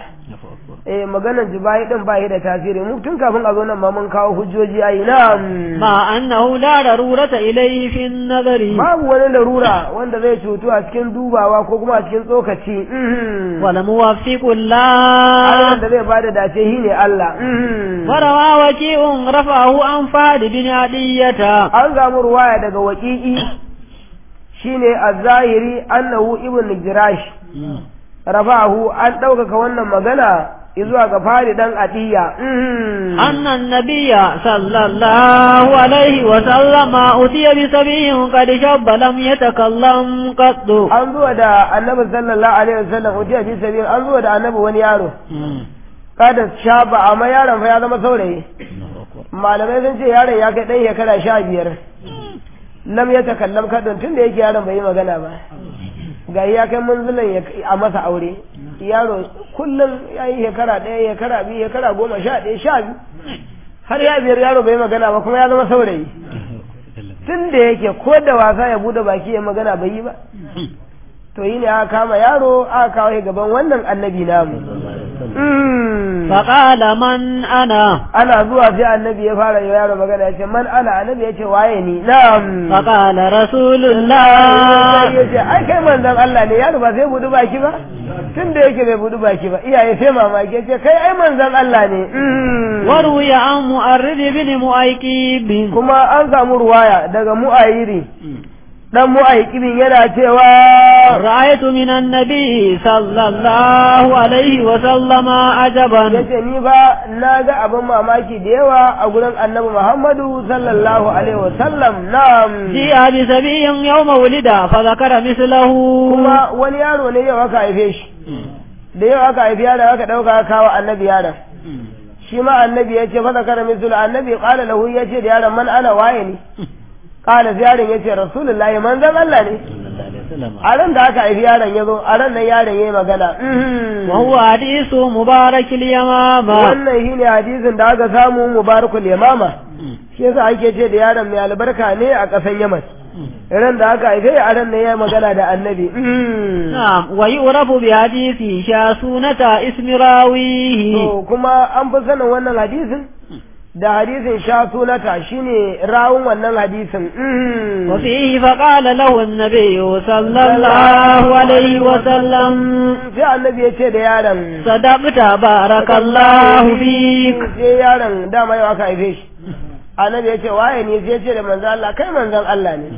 eh maganar jubai din ba shi da tasiri mu tun kafin a zo nan ma mun kawo hujjoji ayi na'am مع أنه لا ضرورة إليه في النظر babu wani larura wanda zai cutu a cikin dubawa ko kuma a cikin tsokaci mhm. والموفق Allah الله da zai bada dace shi ne Allah mhm. وروى وكيء رفعه عن فهد بن عدية an samu ruwaya daga waƙiƙi shine az-zahiri annahu ibn jirash rafahu an ɗaukaka wannan magana zuwa ga fari dan atiya mhm. أن النبي صلى الله عليه وسلم أتي بسبي قد شب لم يتكلم قط an zuwa da annabi sallallahu alaihi wasallam utiya fi sabil an zuwa da annabi wani yaro kada shaba amma yaron fa ya zama saurayi malamai sun ce yaron ya kai dan shekara sha biyar lam ya takallam kadon tun da yake yaron bai yi magana ba ga ya kai munzulin ya a masa aure yaro kullum ya yi shekara ɗaya shekara biyu shekara goma sha ɗaya sha biyu har ya biyar yaro bai yi magana ba kuma ya zama saurayi tun da yake ko da wasa ya bude baki ya magana bai yi ba to yi ne aka kama yaro aka kawo shi gaban wannan annabi namu Mm. فقال من أنا ana zuwa sai annabi ya fara yi wa yaro magana ya ce man ana annabi ya ce waye ni na'am فقال رسول sai الله ya ce ai kai manzon Allah ne yaro ba sai budu baki ba tun da yake bai budu baki ba iyaye sai mamaki ya ce kai ai manzon Allah ne Mm. وروي عن مؤرد بن مؤيكيب kuma an samu ruwaya daga mu'ayiri dan mu'aikibin yana cewa رأيت من النبي صلى الله عليه وسلم عجبا yace ni ba na ga abin mamaki da yawa a gurin annabi Muhammadu sallallahu alaihi wasallam na'am جيء بسبي يوم ولد فذكر مثله kuma wani yaro ne yau aka haife shi da yau aka haifi yaron aka dauka aka kawo annabi yaron shi ma annabi ya ce fasa kara misul annabi qala lahu ya ce da yaron man ana waye ne qala sai yaron ya ce rasulullahi manzon Allah ne a ran da aka haifi yaron ya zo a ran nan yaron ya yi magana mhm. وهو حديث مبارك اليمامة wannan shine hadisin da aka samu mubarakul yamama shi yasa ake ce da yaron mai albarka ne a ƙasan yaman ran da aka haife a ran nan ya yi magana da annabi mhm. نعم ويعرف بحديث شاسونة اسم راويه to kuma an fi sanin wannan hadisin da hadisin sha sunata shine rawun wannan hadisin mhm. وفيه فقال له النبي صلى الله عليه وسلم sai annabi ya ce da yaron صدقت بارك الله فيك sai yaron dama yau aka haife shi annabi ya ce waye ne sai ya ce da manzon Allah kai manzon Allah ne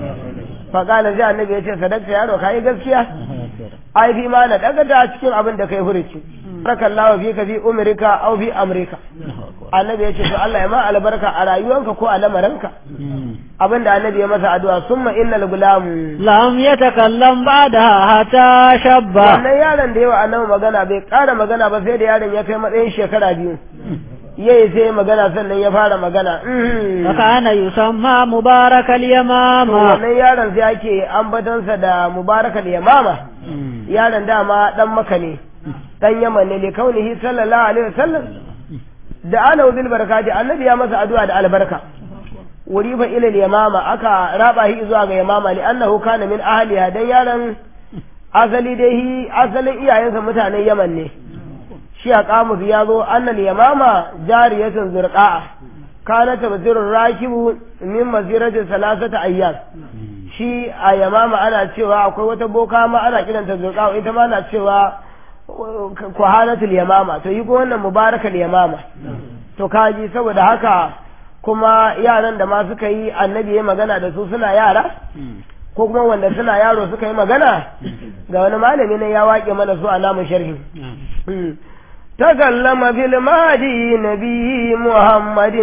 faƙala sai annabi ya ce sadakta yaro kai gaskiya ai fi ma na daga ta cikin abin da kai hurici barakallahu fi ka fi umrika aw fi amrika annabi ya ce to Allah ya ma albarka a rayuwanka ko a lamaranka abin da annabi ya masa addu'a summa innal gulam لم يتكلم بعدها حتى شب wannan yaron da yawa annabi magana bai ƙara magana ba sai da yaron ya kai matsayin shekara biyu yayi sai magana sannan ya fara magana mhm. فكان يسمى مبارك To اليمامة wannan yaron sai ake ambatonsa da mubarakal yamama yaron dama dan maka ne dan yaman ne likaunihi sallallahu alaihi wasallam da ana bil barakati annabi ya masa addu'a da albarka wuri fa ila yamama aka raba shi zuwa ga yamama li annahu kana min ahliha dan yaron asali dai hi asalin iyayensa mutanen yaman ne shi a kamus ya zo annal yamama jariyatun zurqa'a kana tabzirur rakibu min masirati salasata ayyam shi a yamama ana cewa akwai wata boka ma ana kiranta zurqa'a ita ma ana cewa kuhanatul yamama to yi ko wannan mubarakal yamama to kaji saboda haka kuma yaran da ma suka yi annabi ya magana da su suna yara ko kuma wanda suna yaro suka yi magana ga wani malami ne ya waƙe mana su a namun sharhi تكلم في المهدي نبي محمد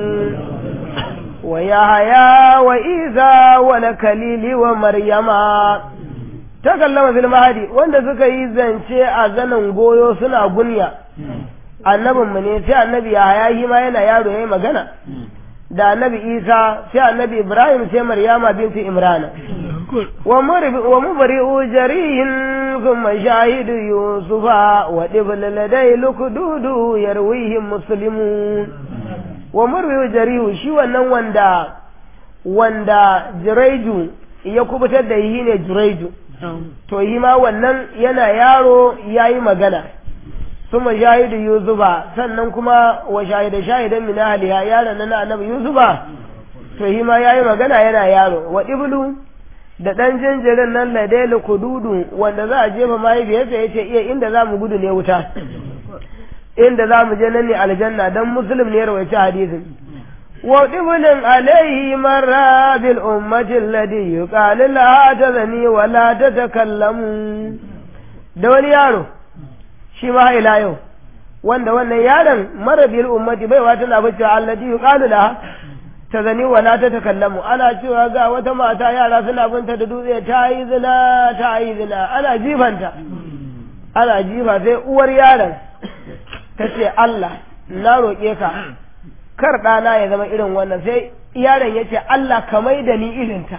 ويحيى وإيسى والكليل ومريم تكلم في المهدي wanda suka yi zance a zanin goyo suna gunya annabin mu ne sai annabi Yahaya shi ma yana yaro yayi magana da annabi Isa sai annabi Ibrahim sai Maryama binti Imrana wa mubri'u jarihin ثم شاهد يوسف ودبل لدي لكدود يرويه مسلمون ومروي جريه shi wannan wanda wanda jiraiju ya kubutar da yi ne jiraiju to yi ma wannan yana yaro ya yi magana suma shahidu yusufa sannan kuma wa shahida shahidan min ahliha yaron nan annabi yusufa to yi ma ya yi magana yana yaro wa iblu da ɗan jinjirin nan ladailu kududu wanda za a jefa mahaifiyarsa ya ce iya inda za mu gudu ne wuta inda za mu je nan ne aljanna dan muslim ne rawaice hadisin wa dibulin alaihi marra bil ummati alladhi yuqalu la tazani wa la tatakallamu da wani yaro shi ma ila yau wanda wannan yaron mara bil ummati bai wata na bace alladhi yuqalu la ta zani wala ta takallamu ana cewa ga wata mata yara suna binta da dutse ta yi zina ta yi zina ana jifanta ana jifa sai uwar yaron ta ce Allah na roƙe ka kar ɗana ya zama irin wannan sai yaron ya ce Allah ka mai da ni irinta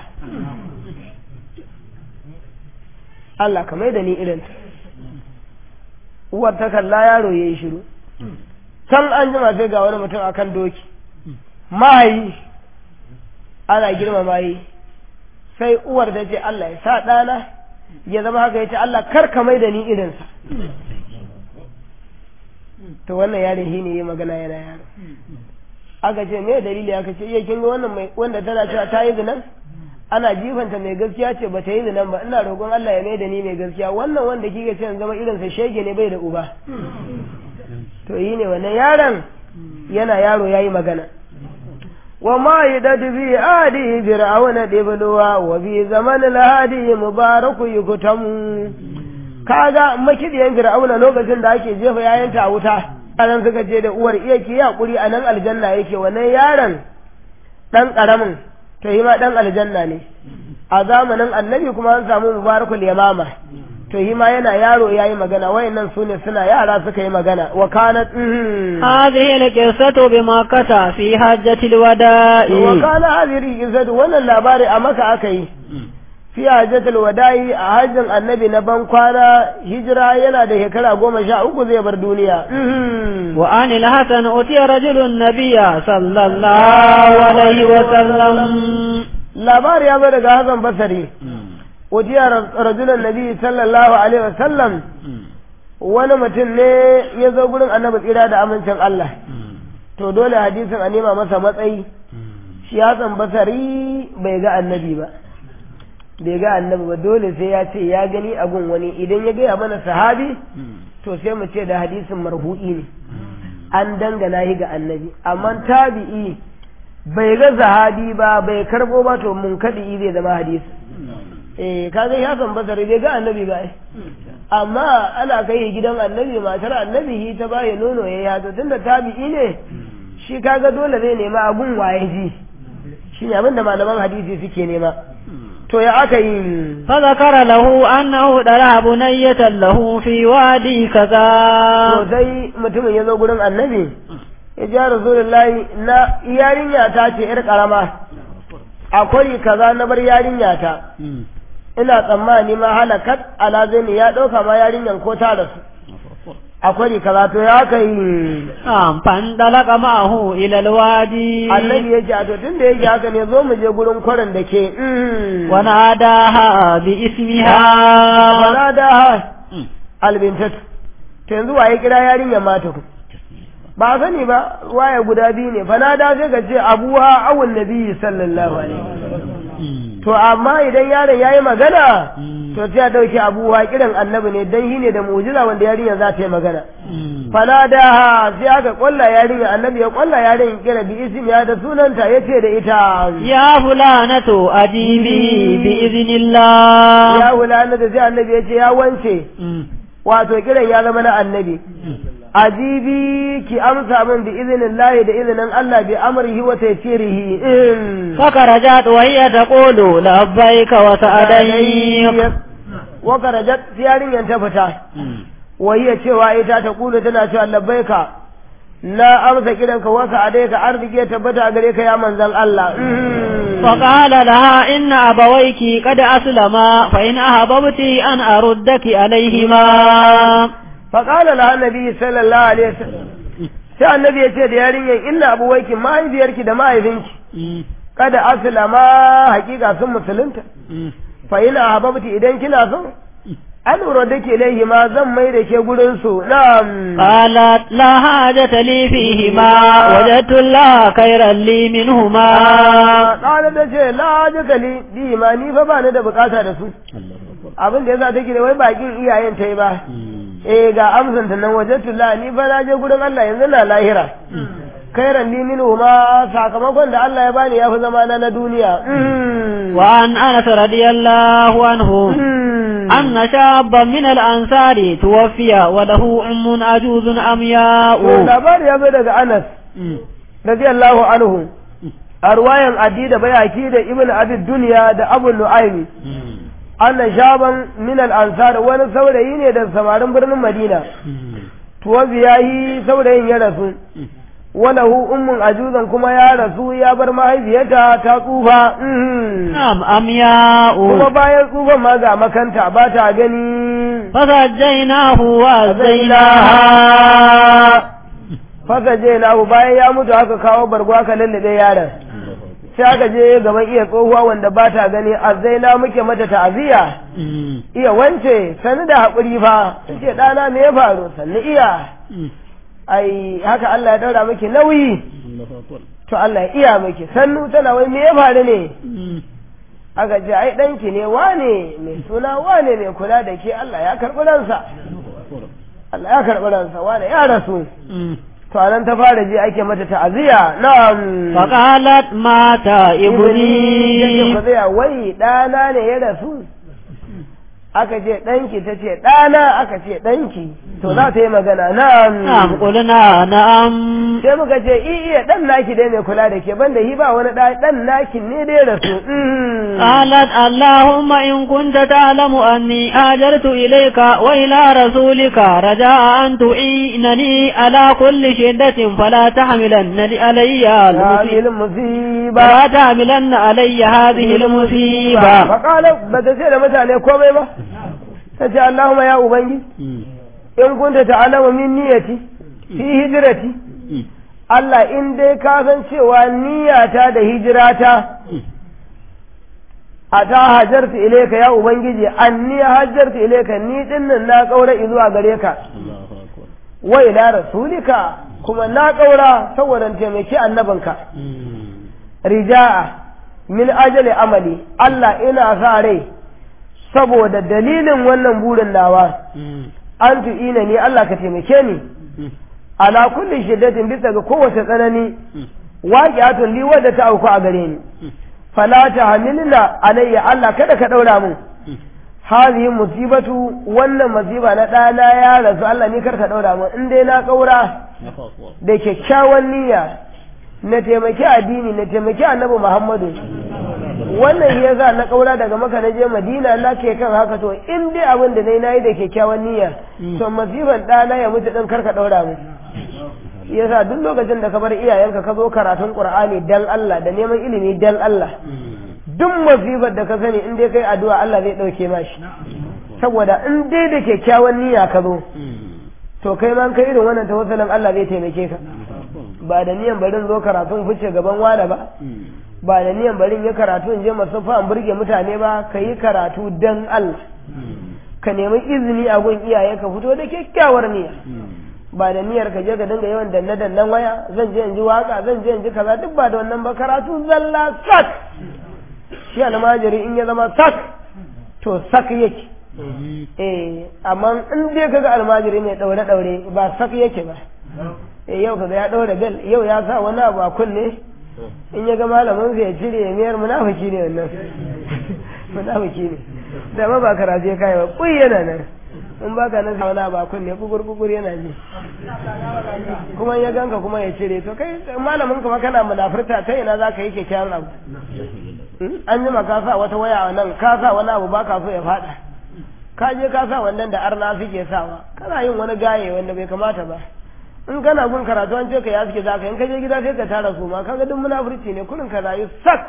Allah ka mai da ni irinta uwar ta kalla yaro ya yi shiru can an jima sai ga wani mutum akan doki mahayi ana girmama yi sai uwar da ce Allah ya sa ɗana ya zama haka ya ce Allah kar ka mai da ni irinsa to wannan yaron shi ne ya magana yana yaro aka ce me dalili aka ce iya kin ga wannan mai wanda tana cewa ta yi zinan ana jifanta mai gaskiya ce ba ta yi zinan ba ina roƙon Allah ya mai da ni mai gaskiya wannan wanda kike ce zama irinsa shege ne bai da uba to yi ne wannan yaron yana yaro yayi magana وما يدد في آدي فرعون دبلوا وفي زمن الهادي مبارك يكتم kaga makidiyan fir'auna lokacin da ake jefa yayanta a wuta anan suka ce da uwar iya ki yakuri a nan aljanna yake wannan yaron dan karamin to yi ma dan aljanna ne a zamanin annabi kuma an samu mubarakul yamama to yi ma yana yaro ya yi magana wayannan su ne suna yara suka yi magana wa kanat هذه القصة بمكة في حجة الوداع wa kana hadiri izadu wannan labari a maka aka yi fi hajjatul wada'i a hajjin annabi na ban kwana hijira yana da shekara goma sha uku zai bar duniya وعن الحسن أتي رجل النبي صلى الله عليه وسلم labari ya zo daga Hassan Basari wajiya rajulan nabi sallallahu alaihi wasallam wani mutum ne ya zo gurin annabi tsira da amincin Allah to dole hadisin a nema masa matsayi shi Hassan Basari bai ga annabi ba bai ga annabi ba dole sai ya ce ya gani a gun wani idan ya gaya mana sahabi to sai mu ce da hadisin marhu'i ne an dangana shi ga annabi amma tabi'i bai ga sahabi ba bai karbo ba to mun kadi zai zama hadisi eh kaga ya san basari bai ga annabi ba ai amma ana kai gidan annabi matar annabi hi ta baya nono ya yato tunda tabi'i ne shi kaga dole zai nema abun waye ji shine abin da malaman hadisi suke nema to ya aka yi فذكر له أنه دلع بنية له في وادي كذا to sai mutumin ya zo gurin annabi ya ji rasulullahi na yarinya ta ce yar karama akwai kaza na bar yarinya ta ina tsammani ma halakat ala zaini ya ɗauka ma yarinyan ko ta rasu akwai kaza to ya aka yi نعم فانطلق معه إلى الوادي annabi ya ce a to tun da yake haka ne zo mu je gurin kwarin da ke mm. وناداها باسمها Bala da albintatu to yanzu waye kira yarinyar mata ku ba sani ba waye guda biyu ne fa na da sai ka ce abuha awun nabi sallallahu alaihi wasallam to amma idan yaron yayi magana to sai ya dauke abuha kiran annabi ne dan shi ne da mu'jiza wanda yarinya za ta yi magana fala da sai aka kwalla yarinya annabi ya kwalla yarinya kira bi ismi ya da sunanta yace da ita يا فلانة أجيبي بإذن الله ya wulana da sai annabi ya ce ya wance wato kiran ya zama na annabi ajibi ki amsa min bi izinin lahi da izinin Allah bi amrihi wa taysirihi in فخرجت وهي تقول لبيك وسعديك wa karajat yarinyan ta fita wahiya cewa ita ta kula tana cewa labbaika na amsa kiranka wasa adaika arziki ya tabbata a gare ka ya manzon Allah فقال لها إن أبويك قد أسلما فإن أحببت أن أردك عليهما faƙala la annabi sallallahu alaihi wasallam sai annabi ya ce da yarinyar inna abuwaiki mahaifiyarki da mahaifinki kada aslama hakika sun musulunta fa ina hababti idan kina so an da ke laihi ma zan mai da ke gurin su na'am قالت لا حاجة لي فيهما وجدت الله خيرا لي منهما ƙala da ce la jaka li bi ma ni fa ba ni da bukata da su abin da yasa take da wai bakin iyayen ta yi ba eh ga amsan ta nan wajadtu la ni fa na je gurin Allah yanzu na lahira khairan li minhu ma sakamakon da Allah ya bani ya fi zama na na duniya وعن أنس رضي الله عنه أن شابا من الأنصار توفي وله أم عجوز أمياء labari ya zo daga Anas radiyallahu anhu a ruwayan Adi da Bayaki da Ibn Abi Dunya da Abu Nu'aymi annan shaban min al-ansar wani saurayi ne da samarin birnin Madina tuwazi yayi saurayin ya rasu walahu ummun ajuzan kuma ya rasu ya bar mahaifiyarta ta tsufa نعم أمياء kuma bayan tsufan ma ga makanta ba ta gani فسجيناه وأزيناها faka je na bayan ya mutu aka kawo bargo aka lallabe yaron sai aka je gaban iya tsohuwa wanda ba ta gani azzaina muke mata ta'aziyya iya wance sani da haƙuri fa ce ɗana me ya faru sannu iya ai haka Allah ya daura miki nauyi to Allah ya iya miki sannu tana wai me ya faru ne aka ce ai ɗanki ne wane mai suna wane mai kula da ke Allah ya karɓi ransa Allah ya karɓi ransa wane ya rasu to anan ta fara ji ake mata ta'aziyya na'am فقالت مات yace ابني ku tsaya wai ɗana ne ya rasu aka ce ɗanki ta ce ɗana aka ce ɗanki to za ta yi magana نعم na'am قلنا نعم sai muka ce i iya ɗan naki dai mai kula da ke banda hi ba wani ɗa ɗan naki ne dai rasu Mm. قالت اللهم إن كنت تعلم أني هاجرت إليك وإلى رسولك رجاء أن تعينني على كل شدة فلا تحملن علي هذه المصيبة المصيبة فلا تحملن علي هذه المصيبة فقال بدا sai da mutane komai ba ta ce Allahumma ya ubangi in kunta ta'alamu min niyyati fi hijrati Allah in dai ka san cewa niyyata da hijirata a ta hajarta ilaika ya ubangiji anni hajarta ilaika ni dinnan na kaura zuwa gare ka wa ila rasulika kuma na kaura saboda taimaki annabinka rija'a min ajali amali Allah ina sa rai saboda dalilin wannan burin nawa an tu'ina ni Allah ka taimake ni ala kulli shiddatin bisa ga kowace tsanani waqi'atun li wadda ta auku a gare ni fala tahmilna alayya Allah kada ka daura mun hadhihi musibatu wannan musiba na ɗana ya rasu Allah ni kar ka daura mun in dai na kaura da kyakkyawan niyya na taimaki addini na taimaki annabi Muhammadu wannan ya za na kaura daga maka na je madina na ke kan haka to in dai abin da nayi nayi da kyakkyawan niyya to masifan ɗana ya mutu ɗin karka ɗaura mu yasa duk lokacin da ka bar iyayenka ka zo karatun qur'ani dan Allah da neman ilimi dan Allah duk masifar da ka sani in dai kai addu'a Allah zai ɗauke ma shi saboda in dai da kyakkyawan niyya ka zo to kai ma kai irin wannan tawassulin Allah zai taimake ka ba da niyan barin zo karatun fice gaban wada ba ba da niyan barin yi karatu in je masafa an burge mutane ba ka yi karatu dan Allah ka nemi izini a gun iyaye ka fito da kyakkyawar niyya ba da niyyar ka je ka dinga yawan danne dannen waya zan je in ji waka zan je in ji kaza duk ba da wannan ba karatu zalla sak shi almajiri in ya zama sak to sak yake eh amma in dai kaga almajiri mai daure daure ba sak yake ba eh yau kaga ya daure bel yau ya sa wani abu a kunne in ya ga malamin ya cire ya miyar munafiki ne wannan munafiki ne da ma ba karatu ya kai ba kuyi yana nan in ba ka nan wani abu a kunne kugur kugur yana ji kuma ya ganka kuma ya cire to kai malamin kuma kana munafurta ta ina za ka yi kyakkyawan abu an jima ka sa wata waya a nan ka sa wani abu ba ka so ya fada ka je ka sa wannan da arna suke sawa kana yin wani gaye wanda bai kamata ba in kana gun karatu an ce ka ya suke zaka in ka je gida sai ka tara su ma kaga duk munafurci ne kurin ka rayu sak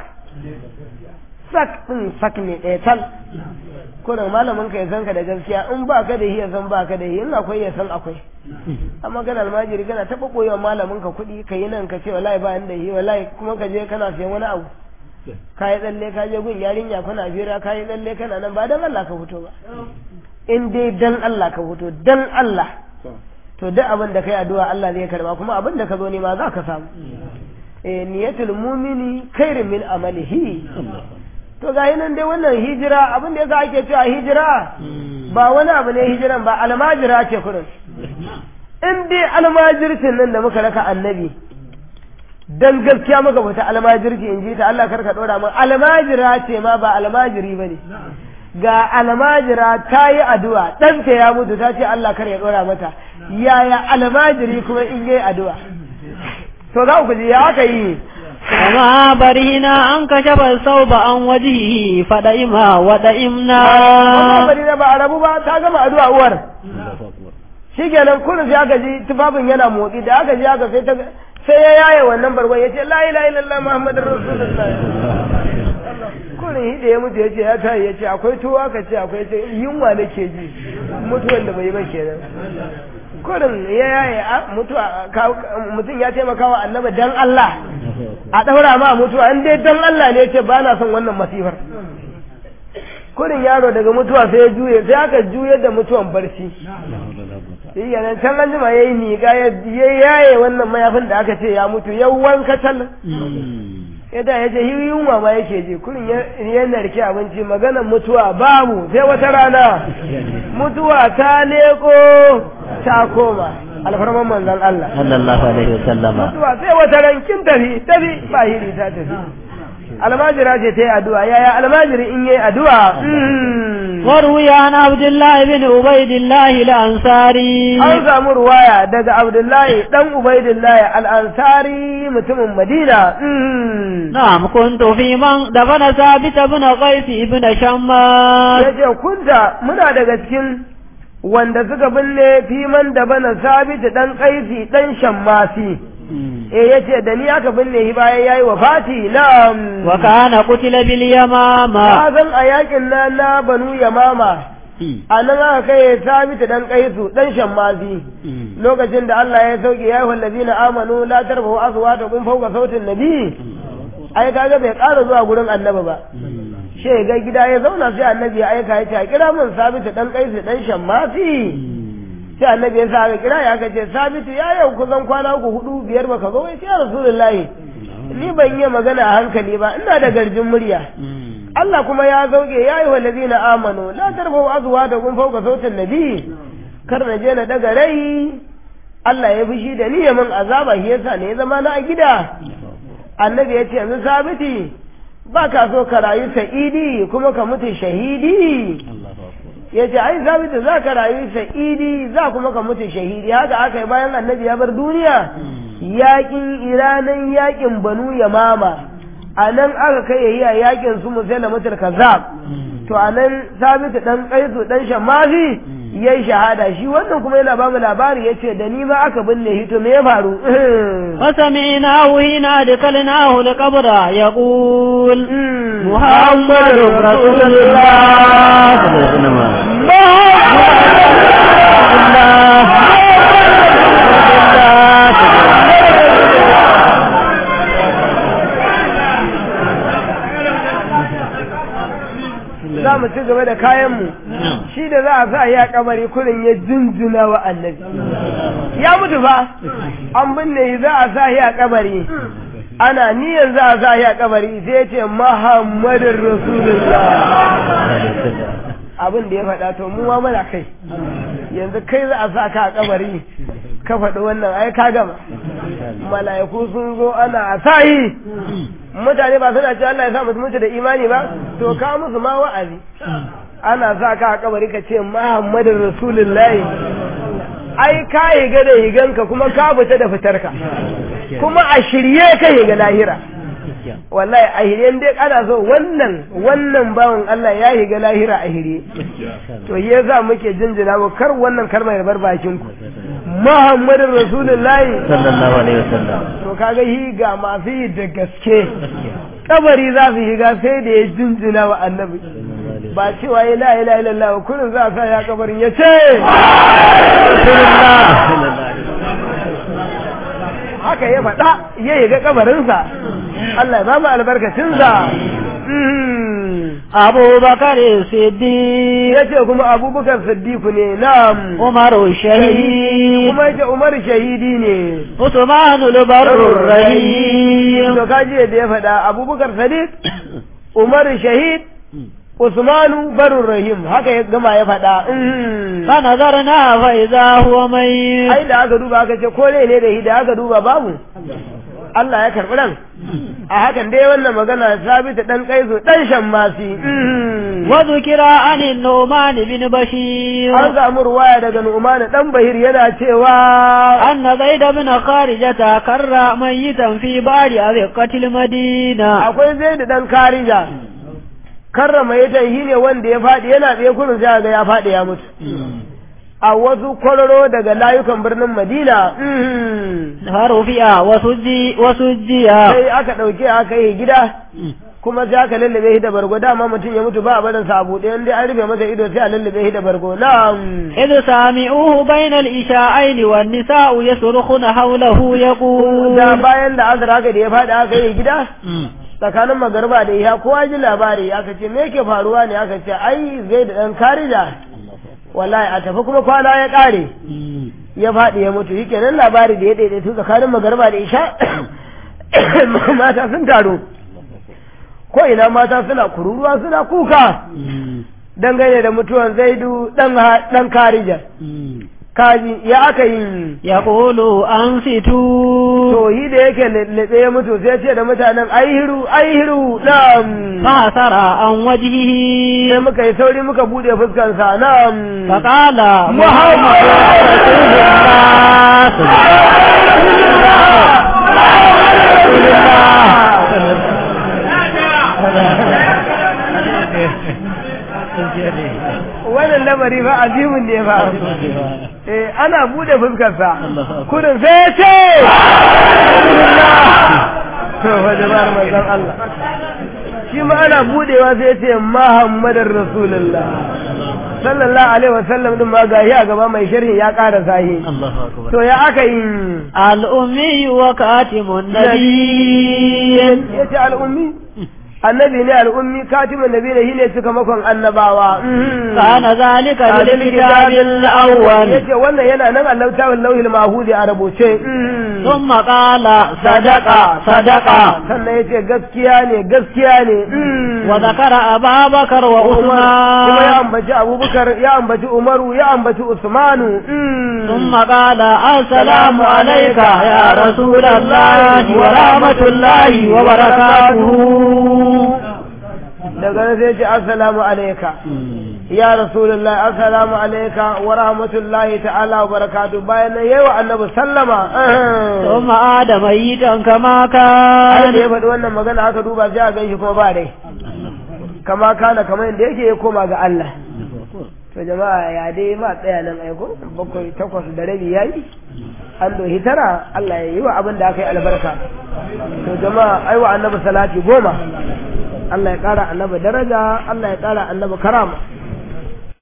sak din sak ne ɗaya tal kurin malamin ka ya san ka da gaskiya in ba ka da ya san ba ka da in akwai ya san akwai amma kana almajiri kana taɓa koyewa malamin ka kuɗi ka yi nan ka ce wallahi ba da yi wallahi kuma ka je kana siyan wani abu ka yi tsalle ka je gun yarinya kuna fira ka yi tsalle kana nan ba dan Allah ka fito ba in dai dan Allah ka fito dan Allah to duk abin da kai addu'a Allah zai karba kuma abin da ka zo nema za ka samu eh niyatul mu'mini khairun min amalihi to ga nan dai wannan hijira abin da yasa ake cewa hijira ba wani abu ne hijiran ba almajira ce kurin in dai almajircin nan da muka raka annabi dan gaskiya muka bata almajirci in ji ta Allah karka dora mun almajira ce ma ba almajiri bane ga almajira ta yi addu'a ɗanta ya mutu ta ce Allah kar ya ɗora mata yaya almajiri kuma in yi addu'a to za ku ji ya aka yi وما برهنا أن كشف الثوب عن وجهه فدئما ودئمنا wannan bari na ba a rabu ba ta gama addu'a uwar shi kenan kullum sai aka ji tufafin yana motsi da aka ji aka sai ta sai ya yaye wannan bargon ya ce la ilaha illallah muhammadur rasulullah kullum hide ya mutu ya ce ya tayi ya ce akwai tuwo aka ce akwai ce yunwa nake ji mutuwan da bai yi ba kenan kullum ya yaye mutuwa mutum ya taimaka wa annaba dan Allah a daura ma mutuwa in dai dan Allah ne ya ce ba na son wannan masifar kurin yaro daga mutuwa sai ya juye sai aka juye da mutuwan barci shi yana can an jima ya yi miƙa ya yaye wannan mayafin da aka ce ya mutu ya wanka tal ya da ya ce yunwa ma yake ji kurin ya narke abinci maganar mutuwa babu sai wata rana mutuwa ta leko ta koma alfarman manzon Allah sallallahu alaihi wasallama mutuwa sai wata rankin tafi tafi ba hiri ta tafi almajira ce ta yi addu'a yaya almajiri in yi addu'a وروي عن عبد الله بن عبيد الله الأنصاري an samu ruwaya daga abdullahi dan ubaidillahi al'ansari mutumin madina نعم كنت في من دفن ثابت بن قيس بن شماس ya ce kunta muna daga cikin wanda suka binne fiman da bana sabita dan kaisi dan shammasi eh yace da ni aka binne shi bayan yayi wafati na'am وكان قتل باليمامة ka san a yakin na na banu yamama a nan aka kai sabita dan kaisu dan shammasi lokacin da Allah ya sauke ya ayyuhal ladina amanu la tarfa'u aswatakum fawqa sautin nabi ai kaga bai ƙara zuwa gurin annabi ba she ga gida ya zauna sai annabi ya aika ya ce a kira mun sabita dan kaisu dan shammasi sai annabi ya sa aka kira ya aka ce sabitu ya yau kusan kwana uku hudu biyar baka zo ya ce ya rasulullahi ni ban yi magana a hankali ba ina da garjin murya Allah kuma ya zauke ya yi walladina amanu la tarfa'u azwatakum fawqa sautin nabi kar na je na daga rai Allah ya fushi da ni ya min azaba shi yasa ne ya zama na a gida annabi ya ce yanzu sabiti ba ka so ka rayu sa'idi kuma ka mutu shahidi ya ce ai sabiti za ka rayu sa'idi za kuma ka mutu shahidi haka aka yi bayan annabi ya bar duniya yakin iranan yakin banu yamama a nan aka kai yayi a yakin su musaila mutul kazzab to a nan sabitu dan kaisu dan shammafi yayi shahada shi wannan kuma yana ba mu labari yace da ni ma aka binne shi to me ya faru فسمعناه حين أدخلناه القبر يقول محمد رسول الله za mu ci gaba da kayanmu shi da za a sa ya kabari kurin ya jinjina wa annabi ya mutu fa an binne shi za a sa ya kabari ana niyyar za a sa ya kabari sai ya ce muhammadin rasulullah abin da ya faɗa to mu ma muna kai yanzu kai za a sa ka a kabari ka faɗi wannan ai ka gama mala'iku sun zo ana a sahi mutane ba suna cewa Allah ya sa musu mutu da imani ba to ka musu ma wa'azi ana sa ka a kabari ka ce Muhammadin Rasulullahi ai ka higa da higanka kuma ka fita da fitarka kuma a shirye ka higa lahira wallahi a hiryen dai ana so wannan wannan bawan Allah ya higa lahira a hirye to ya za muke jinjina mu kar wannan kalmar bar bakin ku Muhammadin Rasulullahi sallallahu alaihi wasallam to kaga hi ga masu yi da gaske kabari za su higa sai da ya jinjina wa annabi ba cewa ya la ilaha illallah kullun za a sa ya kabarin ya ce haka ya faɗa ya yi ga kabarinsa Allah ya ba mu albarkacinsa أبو بكر الصديق ya ce kuma abubakar siddiku ne na'am عمر الشهيد kuma ya ce umar shahidi ne عثمان البر الرحيم to kaji da ya faɗa abubakar sadiq umar shahid usmanu barur rahim haka ya gama ya faɗa فنظرنا فإذا هو ميت ai da aka duba aka ce ko ne da shi da aka duba babu Allah ya karɓi ran a hakan dai wannan magana sabita dan kaiso dan shammasi وذكر عن النعمان بن بشير an samu ruwaya daga Nu'man dan Bahir yana cewa أن زيد بن خارجة كر ميتا في بعض أذقة المدينة akwai Zaid dan Karija karrama ya shi ne wanda ya faɗi yana tsaye kurin sai ga ya faɗi ya mutu a wasu kwararo daga layukan birnin Madina فرفع وسجي وسجي sai aka ɗauke aka yi gida kuma sai aka lallabe shi da bargo dama mutum ya mutu ba a barin sa a buɗe in dai an rufe masa ido sai a lallabe shi da bargo na'am إذ سامعوه بين الإشاعين والنساء يصرخن حوله يقول da bayan da azra haka da ya faɗi aka yi gida tsakanin magarba da iya kowa ji labari aka ce me yake faruwa ne aka ce ai zai da ɗan karija wallahi a tafi kuma kwana ya ƙare ya faɗi ya mutu yake nan labari da ya daidaitu tsakanin magarba da isha mata sun taru ko ina mata suna kururuwa suna kuka dangane da mutuwan zaidu ɗan karija kaji ya aka yi يقول أنصتوا to yi da yake lallabe ya mutu sai ce da mutanen aihiru aihiru na'am فأثر عن وجهه sai muka yi sauri muka bude fuskansa na'am فقال محمد رسول الله wannan lamari fa azimin ne fa eh ana bude fuskarsa kudin sai ya ce to fa jama'ar manzon Allah shi ma ana budewa sai ya ce Muhammadar Rasulullah sallallahu alaihi wasallam din ma gashi a gaba mai sharhi ya ƙara sahi to ya aka yi الأمي وكاتم النبي yace al'ummi annabi ne al'ummi katimin nabi ne shine cika makon annabawa كان ذلك بالكتاب الأول yace wannan yana nan Allah ta lauhil mahudi a rubuce ثم قال صدق صدق sannan yace gaskiya ne gaskiya ne وذكر أبا بكر kuma ya وعثمان ambaci abubakar ya ambaci umaru ya ambaci usmanu ثم قال السلام عليك يا رسول الله ورحمة الله وبركاته daga nan sai ce assalamu alayka ya rasulullahi assalamu alayka wa rahmatullahi ta'ala wa barakatuh bayan nan yayi wa annabi sallama ثم عاد ميتا كما har da ya كان faɗi wannan magana aka duba sai a ganshi kuma ba dai kama kana kamar yadda yake ya koma ga Allah to jama'a ya dai ma tsaya nan aiko bakwai takwas da rabi yayi an dohi tara Allah ya yi wa abin da aka yi albarka to jama'a ai wa annabi salati goma Allah ya ƙara annabi daraja Allah ya ƙara annabi karama